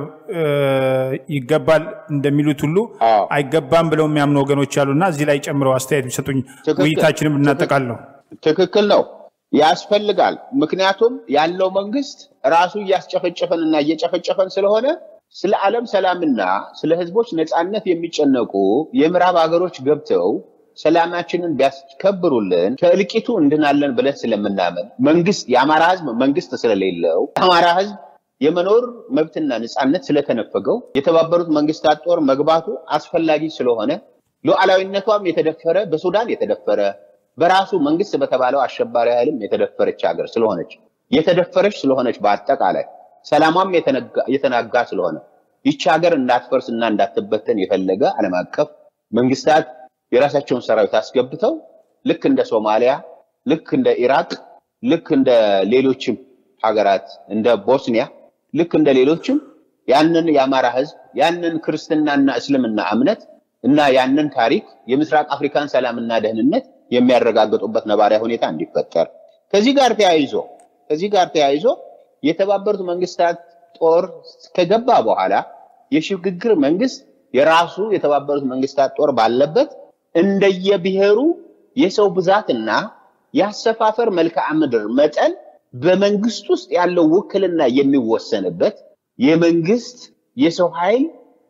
ይገባል እንደሚሉት ሁሉ አይገባም ብለው የሚያምኑ ወገኖች አሉና እዚህ ላይ ጨምረው አስተያየት ቢሰጡኝ ውይይታችንም እናጠቃለሁ። ትክክል ነው። ያስፈልጋል። ምክንያቱም ያለው መንግስት ራሱ እያስጨፈጨፈን እና እየጨፈጨፈን ስለሆነ ስለ ዓለም ሰላምና ስለ ህዝቦች ነፃነት የሚጨነቁ የምዕራብ ሀገሮች ገብተው ሰላማችንን ቢያስከብሩልን ከእልቂቱ እንድናለን ብለን ስለምናምን መንግስት የአማራ ህዝብ መንግስት ስለሌለው የአማራ ህዝብ የመኖር መብትና ነፃነት ስለተነፈገው የተባበሩት መንግስታት ጦር መግባቱ አስፈላጊ ስለሆነ ሉዓላዊነቷም የተደፈረ በሱዳን የተደፈረ በራሱ መንግስት በተባለው አሸባሪ ኃይልም የተደፈረች ሀገር ስለሆነች የተደፈረች ስለሆነች በአጠቃላይ ሰላሟም የተናጋ ስለሆነ ይቺ ሀገር እንዳትፈርስ እና እንዳትበተን የፈለገ ዓለም አቀፍ መንግስታት የራሳቸውን ሰራዊት አስገብተው ልክ እንደ ሶማሊያ፣ ልክ እንደ ኢራቅ፣ ልክ እንደ ሌሎችም ሀገራት እንደ ቦስኒያ፣ ልክ እንደ ሌሎችም ያንን የአማራ ህዝብ ያንን ክርስትናና እስልምና እምነት እና ያንን ታሪክ የምስራቅ አፍሪካን ሰላምና ደህንነት የሚያረጋግጡበት ነባሪያ ሁኔታ እንዲፈጠር ከዚህ ጋር ተያይዞ ከዚህ ጋር ተያይዞ የተባበሩት መንግስታት ጦር ከገባ በኋላ የሽግግር መንግስት የራሱ የተባበሩት መንግስታት ጦር ባለበት እንደየብሔሩ የሰው ብዛትና የአሰፋፈር መልክዓ ምድር መጠን በመንግስት ውስጥ ያለው ውክልና የሚወሰንበት የመንግስት የሰው ኃይል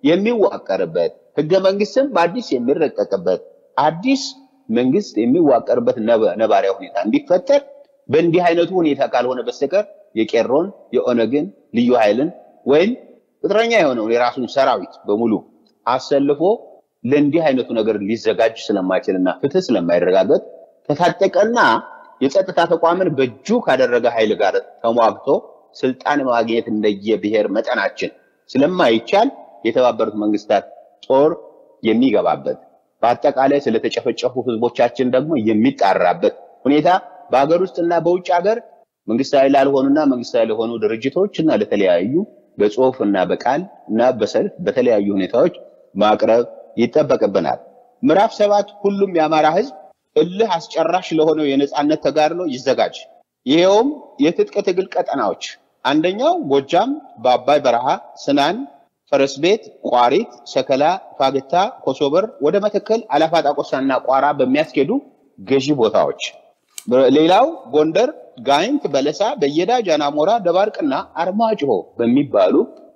የሚዋቀርበት ህገ መንግስትም በአዲስ የሚረቀቅበት አዲስ መንግስት የሚዋቀርበት ነባሪያ ሁኔታ እንዲፈጠር በእንዲህ አይነቱ ሁኔታ ካልሆነ በስተቀር የቄሮን የኦነግን ልዩ ኃይልን ወይም ቅጥረኛ የሆነውን የራሱን ሰራዊት በሙሉ አሰልፎ ለእንዲህ አይነቱ ነገር ሊዘጋጅ ስለማይችልና ፍትህ ስለማይረጋገጥ ከታጠቀና የጸጥታ ተቋምን በእጁ ካደረገ ኃይል ጋር ተሟግቶ ስልጣን ማግኘት እንደየብሔር መጠናችን ስለማይቻል የተባበሩት መንግስታት ጦር የሚገባበት በአጠቃላይ ስለተጨፈጨፉ ህዝቦቻችን ደግሞ የሚጣራበት ሁኔታ በሀገር ውስጥና በውጭ ሀገር መንግስታዊ ላልሆኑና መንግስታዊ ለሆኑ ድርጅቶች እና ለተለያዩ በጽሁፍ እና በቃል እና በሰልፍ በተለያዩ ሁኔታዎች ማቅረብ ይጠበቅብናል። ምዕራፍ ሰባት ሁሉም የአማራ ህዝብ እልህ አስጨራሽ ለሆነው የነፃነት ተጋድሎ ይዘጋጅ። ይሄውም የትጥቅ ትግል ቀጠናዎች አንደኛው ጎጃም በአባይ በረሃ፣ ስናን፣ ፈረስ ቤት፣ ቋሪት፣ ሰከላ፣ ፋግታ፣ ኮሶበር ወደ መተከል፣ አላፋ ጣቆሳና ቋራ በሚያስኬዱ ገዢ ቦታዎች ሌላው ጎንደር ጋይንት፣ በለሳ፣ በየዳ፣ ጃናሞራ፣ ደባርቅና አርማጭሆ በሚባሉ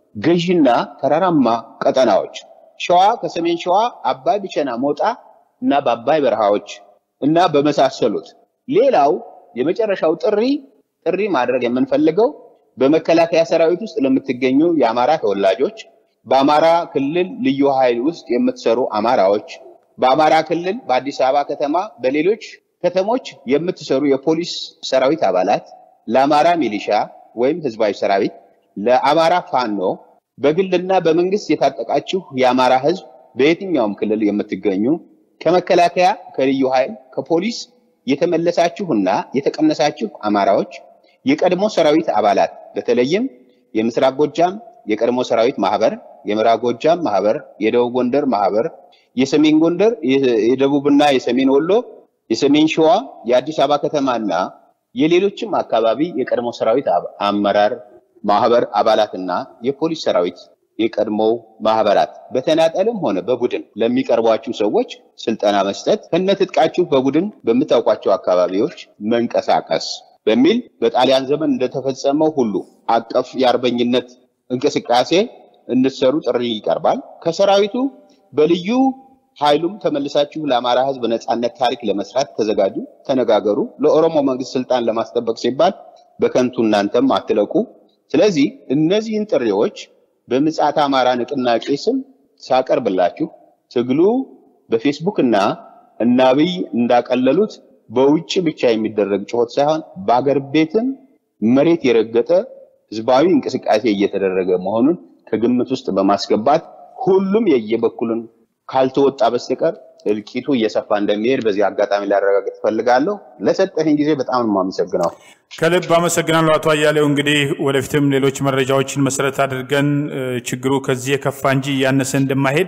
ገዢና ተራራማ ቀጠናዎች፣ ሸዋ ከሰሜን ሸዋ አባይ ብቸና፣ ሞጣ እና በአባይ በረሃዎች እና በመሳሰሉት። ሌላው የመጨረሻው ጥሪ ጥሪ ማድረግ የምንፈልገው በመከላከያ ሰራዊት ውስጥ ለምትገኙ የአማራ ተወላጆች፣ በአማራ ክልል ልዩ ኃይል ውስጥ የምትሰሩ አማራዎች፣ በአማራ ክልል በአዲስ አበባ ከተማ በሌሎች ከተሞች የምትሰሩ የፖሊስ ሰራዊት አባላት፣ ለአማራ ሚሊሻ ወይም ህዝባዊ ሰራዊት፣ ለአማራ ፋኖ፣ በግልና በመንግስት የታጠቃችሁ የአማራ ህዝብ በየትኛውም ክልል የምትገኙ ከመከላከያ፣ ከልዩ ኃይል፣ ከፖሊስ የተመለሳችሁና የተቀነሳችሁ አማራዎች፣ የቀድሞ ሰራዊት አባላት በተለይም የምስራቅ ጎጃም የቀድሞ ሰራዊት ማህበር፣ የምዕራብ ጎጃም ማህበር፣ የደቡብ ጎንደር ማህበር፣ የሰሜን ጎንደር፣ የደቡብና የሰሜን ወሎ የሰሜን ሸዋ የአዲስ አበባ ከተማና የሌሎችም አካባቢ የቀድሞ ሰራዊት አመራር ማህበር አባላትና የፖሊስ ሰራዊት የቀድሞው ማህበራት በተናጠልም ሆነ በቡድን ለሚቀርቧችሁ ሰዎች ስልጠና መስጠት፣ ከነትጥቃችሁ በቡድን በምታውቋቸው አካባቢዎች መንቀሳቀስ በሚል በጣሊያን ዘመን እንደተፈጸመው ሁሉ አቀፍ የአርበኝነት እንቅስቃሴ እንድትሰሩ ጥሪ ይቀርባል። ከሰራዊቱ በልዩ ኃይሉም ተመልሳችሁ ለአማራ ህዝብ ነፃነት ታሪክ ለመስራት ተዘጋጁ፣ ተነጋገሩ። ለኦሮሞ መንግስት ስልጣን ለማስጠበቅ ሲባል በከንቱ እናንተም አትለቁ። ስለዚህ እነዚህን ጥሪዎች በምጽአተ አማራ ንቅናቄ ስም ሳቀርብላችሁ ትግሉ በፌስቡክ እና እነ አብይ እንዳቀለሉት በውጭ ብቻ የሚደረግ ጩኸት ሳይሆን በአገር ቤትም መሬት የረገጠ ህዝባዊ እንቅስቃሴ እየተደረገ መሆኑን ከግምት ውስጥ በማስገባት ሁሉም የየበኩልን ካልተወጣ በስተቀር እልቂቱ እየሰፋ እንደሚሄድ በዚህ አጋጣሚ ላረጋግጥ እፈልጋለሁ። ለሰጠኝ ጊዜ በጣም ነው የማመሰግነው። ከልብ አመሰግናለሁ አቶ አያሌው። እንግዲህ ወደፊትም ሌሎች መረጃዎችን መሰረት አድርገን ችግሩ ከዚህ የከፋ እንጂ እያነሰ እንደማይሄድ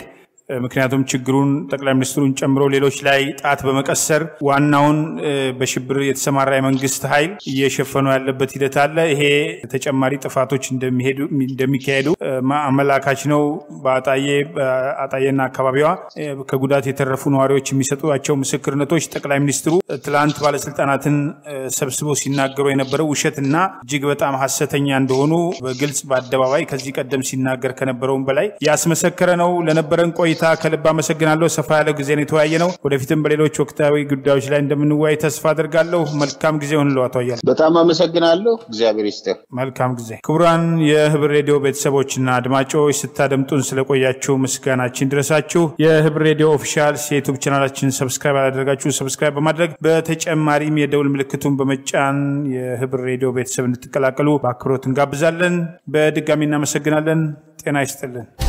ምክንያቱም ችግሩን ጠቅላይ ሚኒስትሩን ጨምሮ ሌሎች ላይ ጣት በመቀሰር ዋናውን በሽብር የተሰማራ የመንግስት ኃይል እየሸፈኑ ያለበት ሂደት አለ። ይሄ ተጨማሪ ጥፋቶች እንደሚካሄዱ አመላካች ነው። በአጣዬ አጣዬና አካባቢዋ ከጉዳት የተረፉ ነዋሪዎች የሚሰጧቸው ምስክርነቶች ጠቅላይ ሚኒስትሩ ትላንት ባለስልጣናትን ሰብስበው ሲናገሩ የነበረው ውሸትና እጅግ በጣም ሀሰተኛ እንደሆኑ በግልጽ በአደባባይ ከዚህ ቀደም ሲናገር ከነበረውም በላይ ያስመሰከረ ነው። ለነበረን ቆይታ ከልብ አመሰግናለሁ። ሰፋ ያለ ጊዜ ነው የተወያየ ነው። ወደፊትም በሌሎች ወቅታዊ ጉዳዮች ላይ እንደምንወያይ ተስፋ አድርጋለሁ። መልካም ጊዜ ሆንለው አቶ አያሌው። በጣም አመሰግናለሁ። እግዚአብሔር ይስጥህ። መልካም ጊዜ። ክቡራን የህብር ሬዲዮ ቤተሰቦችና አድማጮች ስታደምጡን ስለቆያችሁ ምስጋናችን ድረሳችሁ። የህብር ሬዲዮ ኦፊሻል የዩቱብ ቻናላችን ሰብስክራይብ አላደረጋችሁ ሰብስክራይብ በማድረግ በተጨማሪም የደውል ምልክቱን በመጫን የህብር ሬዲዮ ቤተሰብ እንድትቀላቀሉ በአክብሮት እንጋብዛለን። በድጋሚ እናመሰግናለን። ጤና ይስጥልን።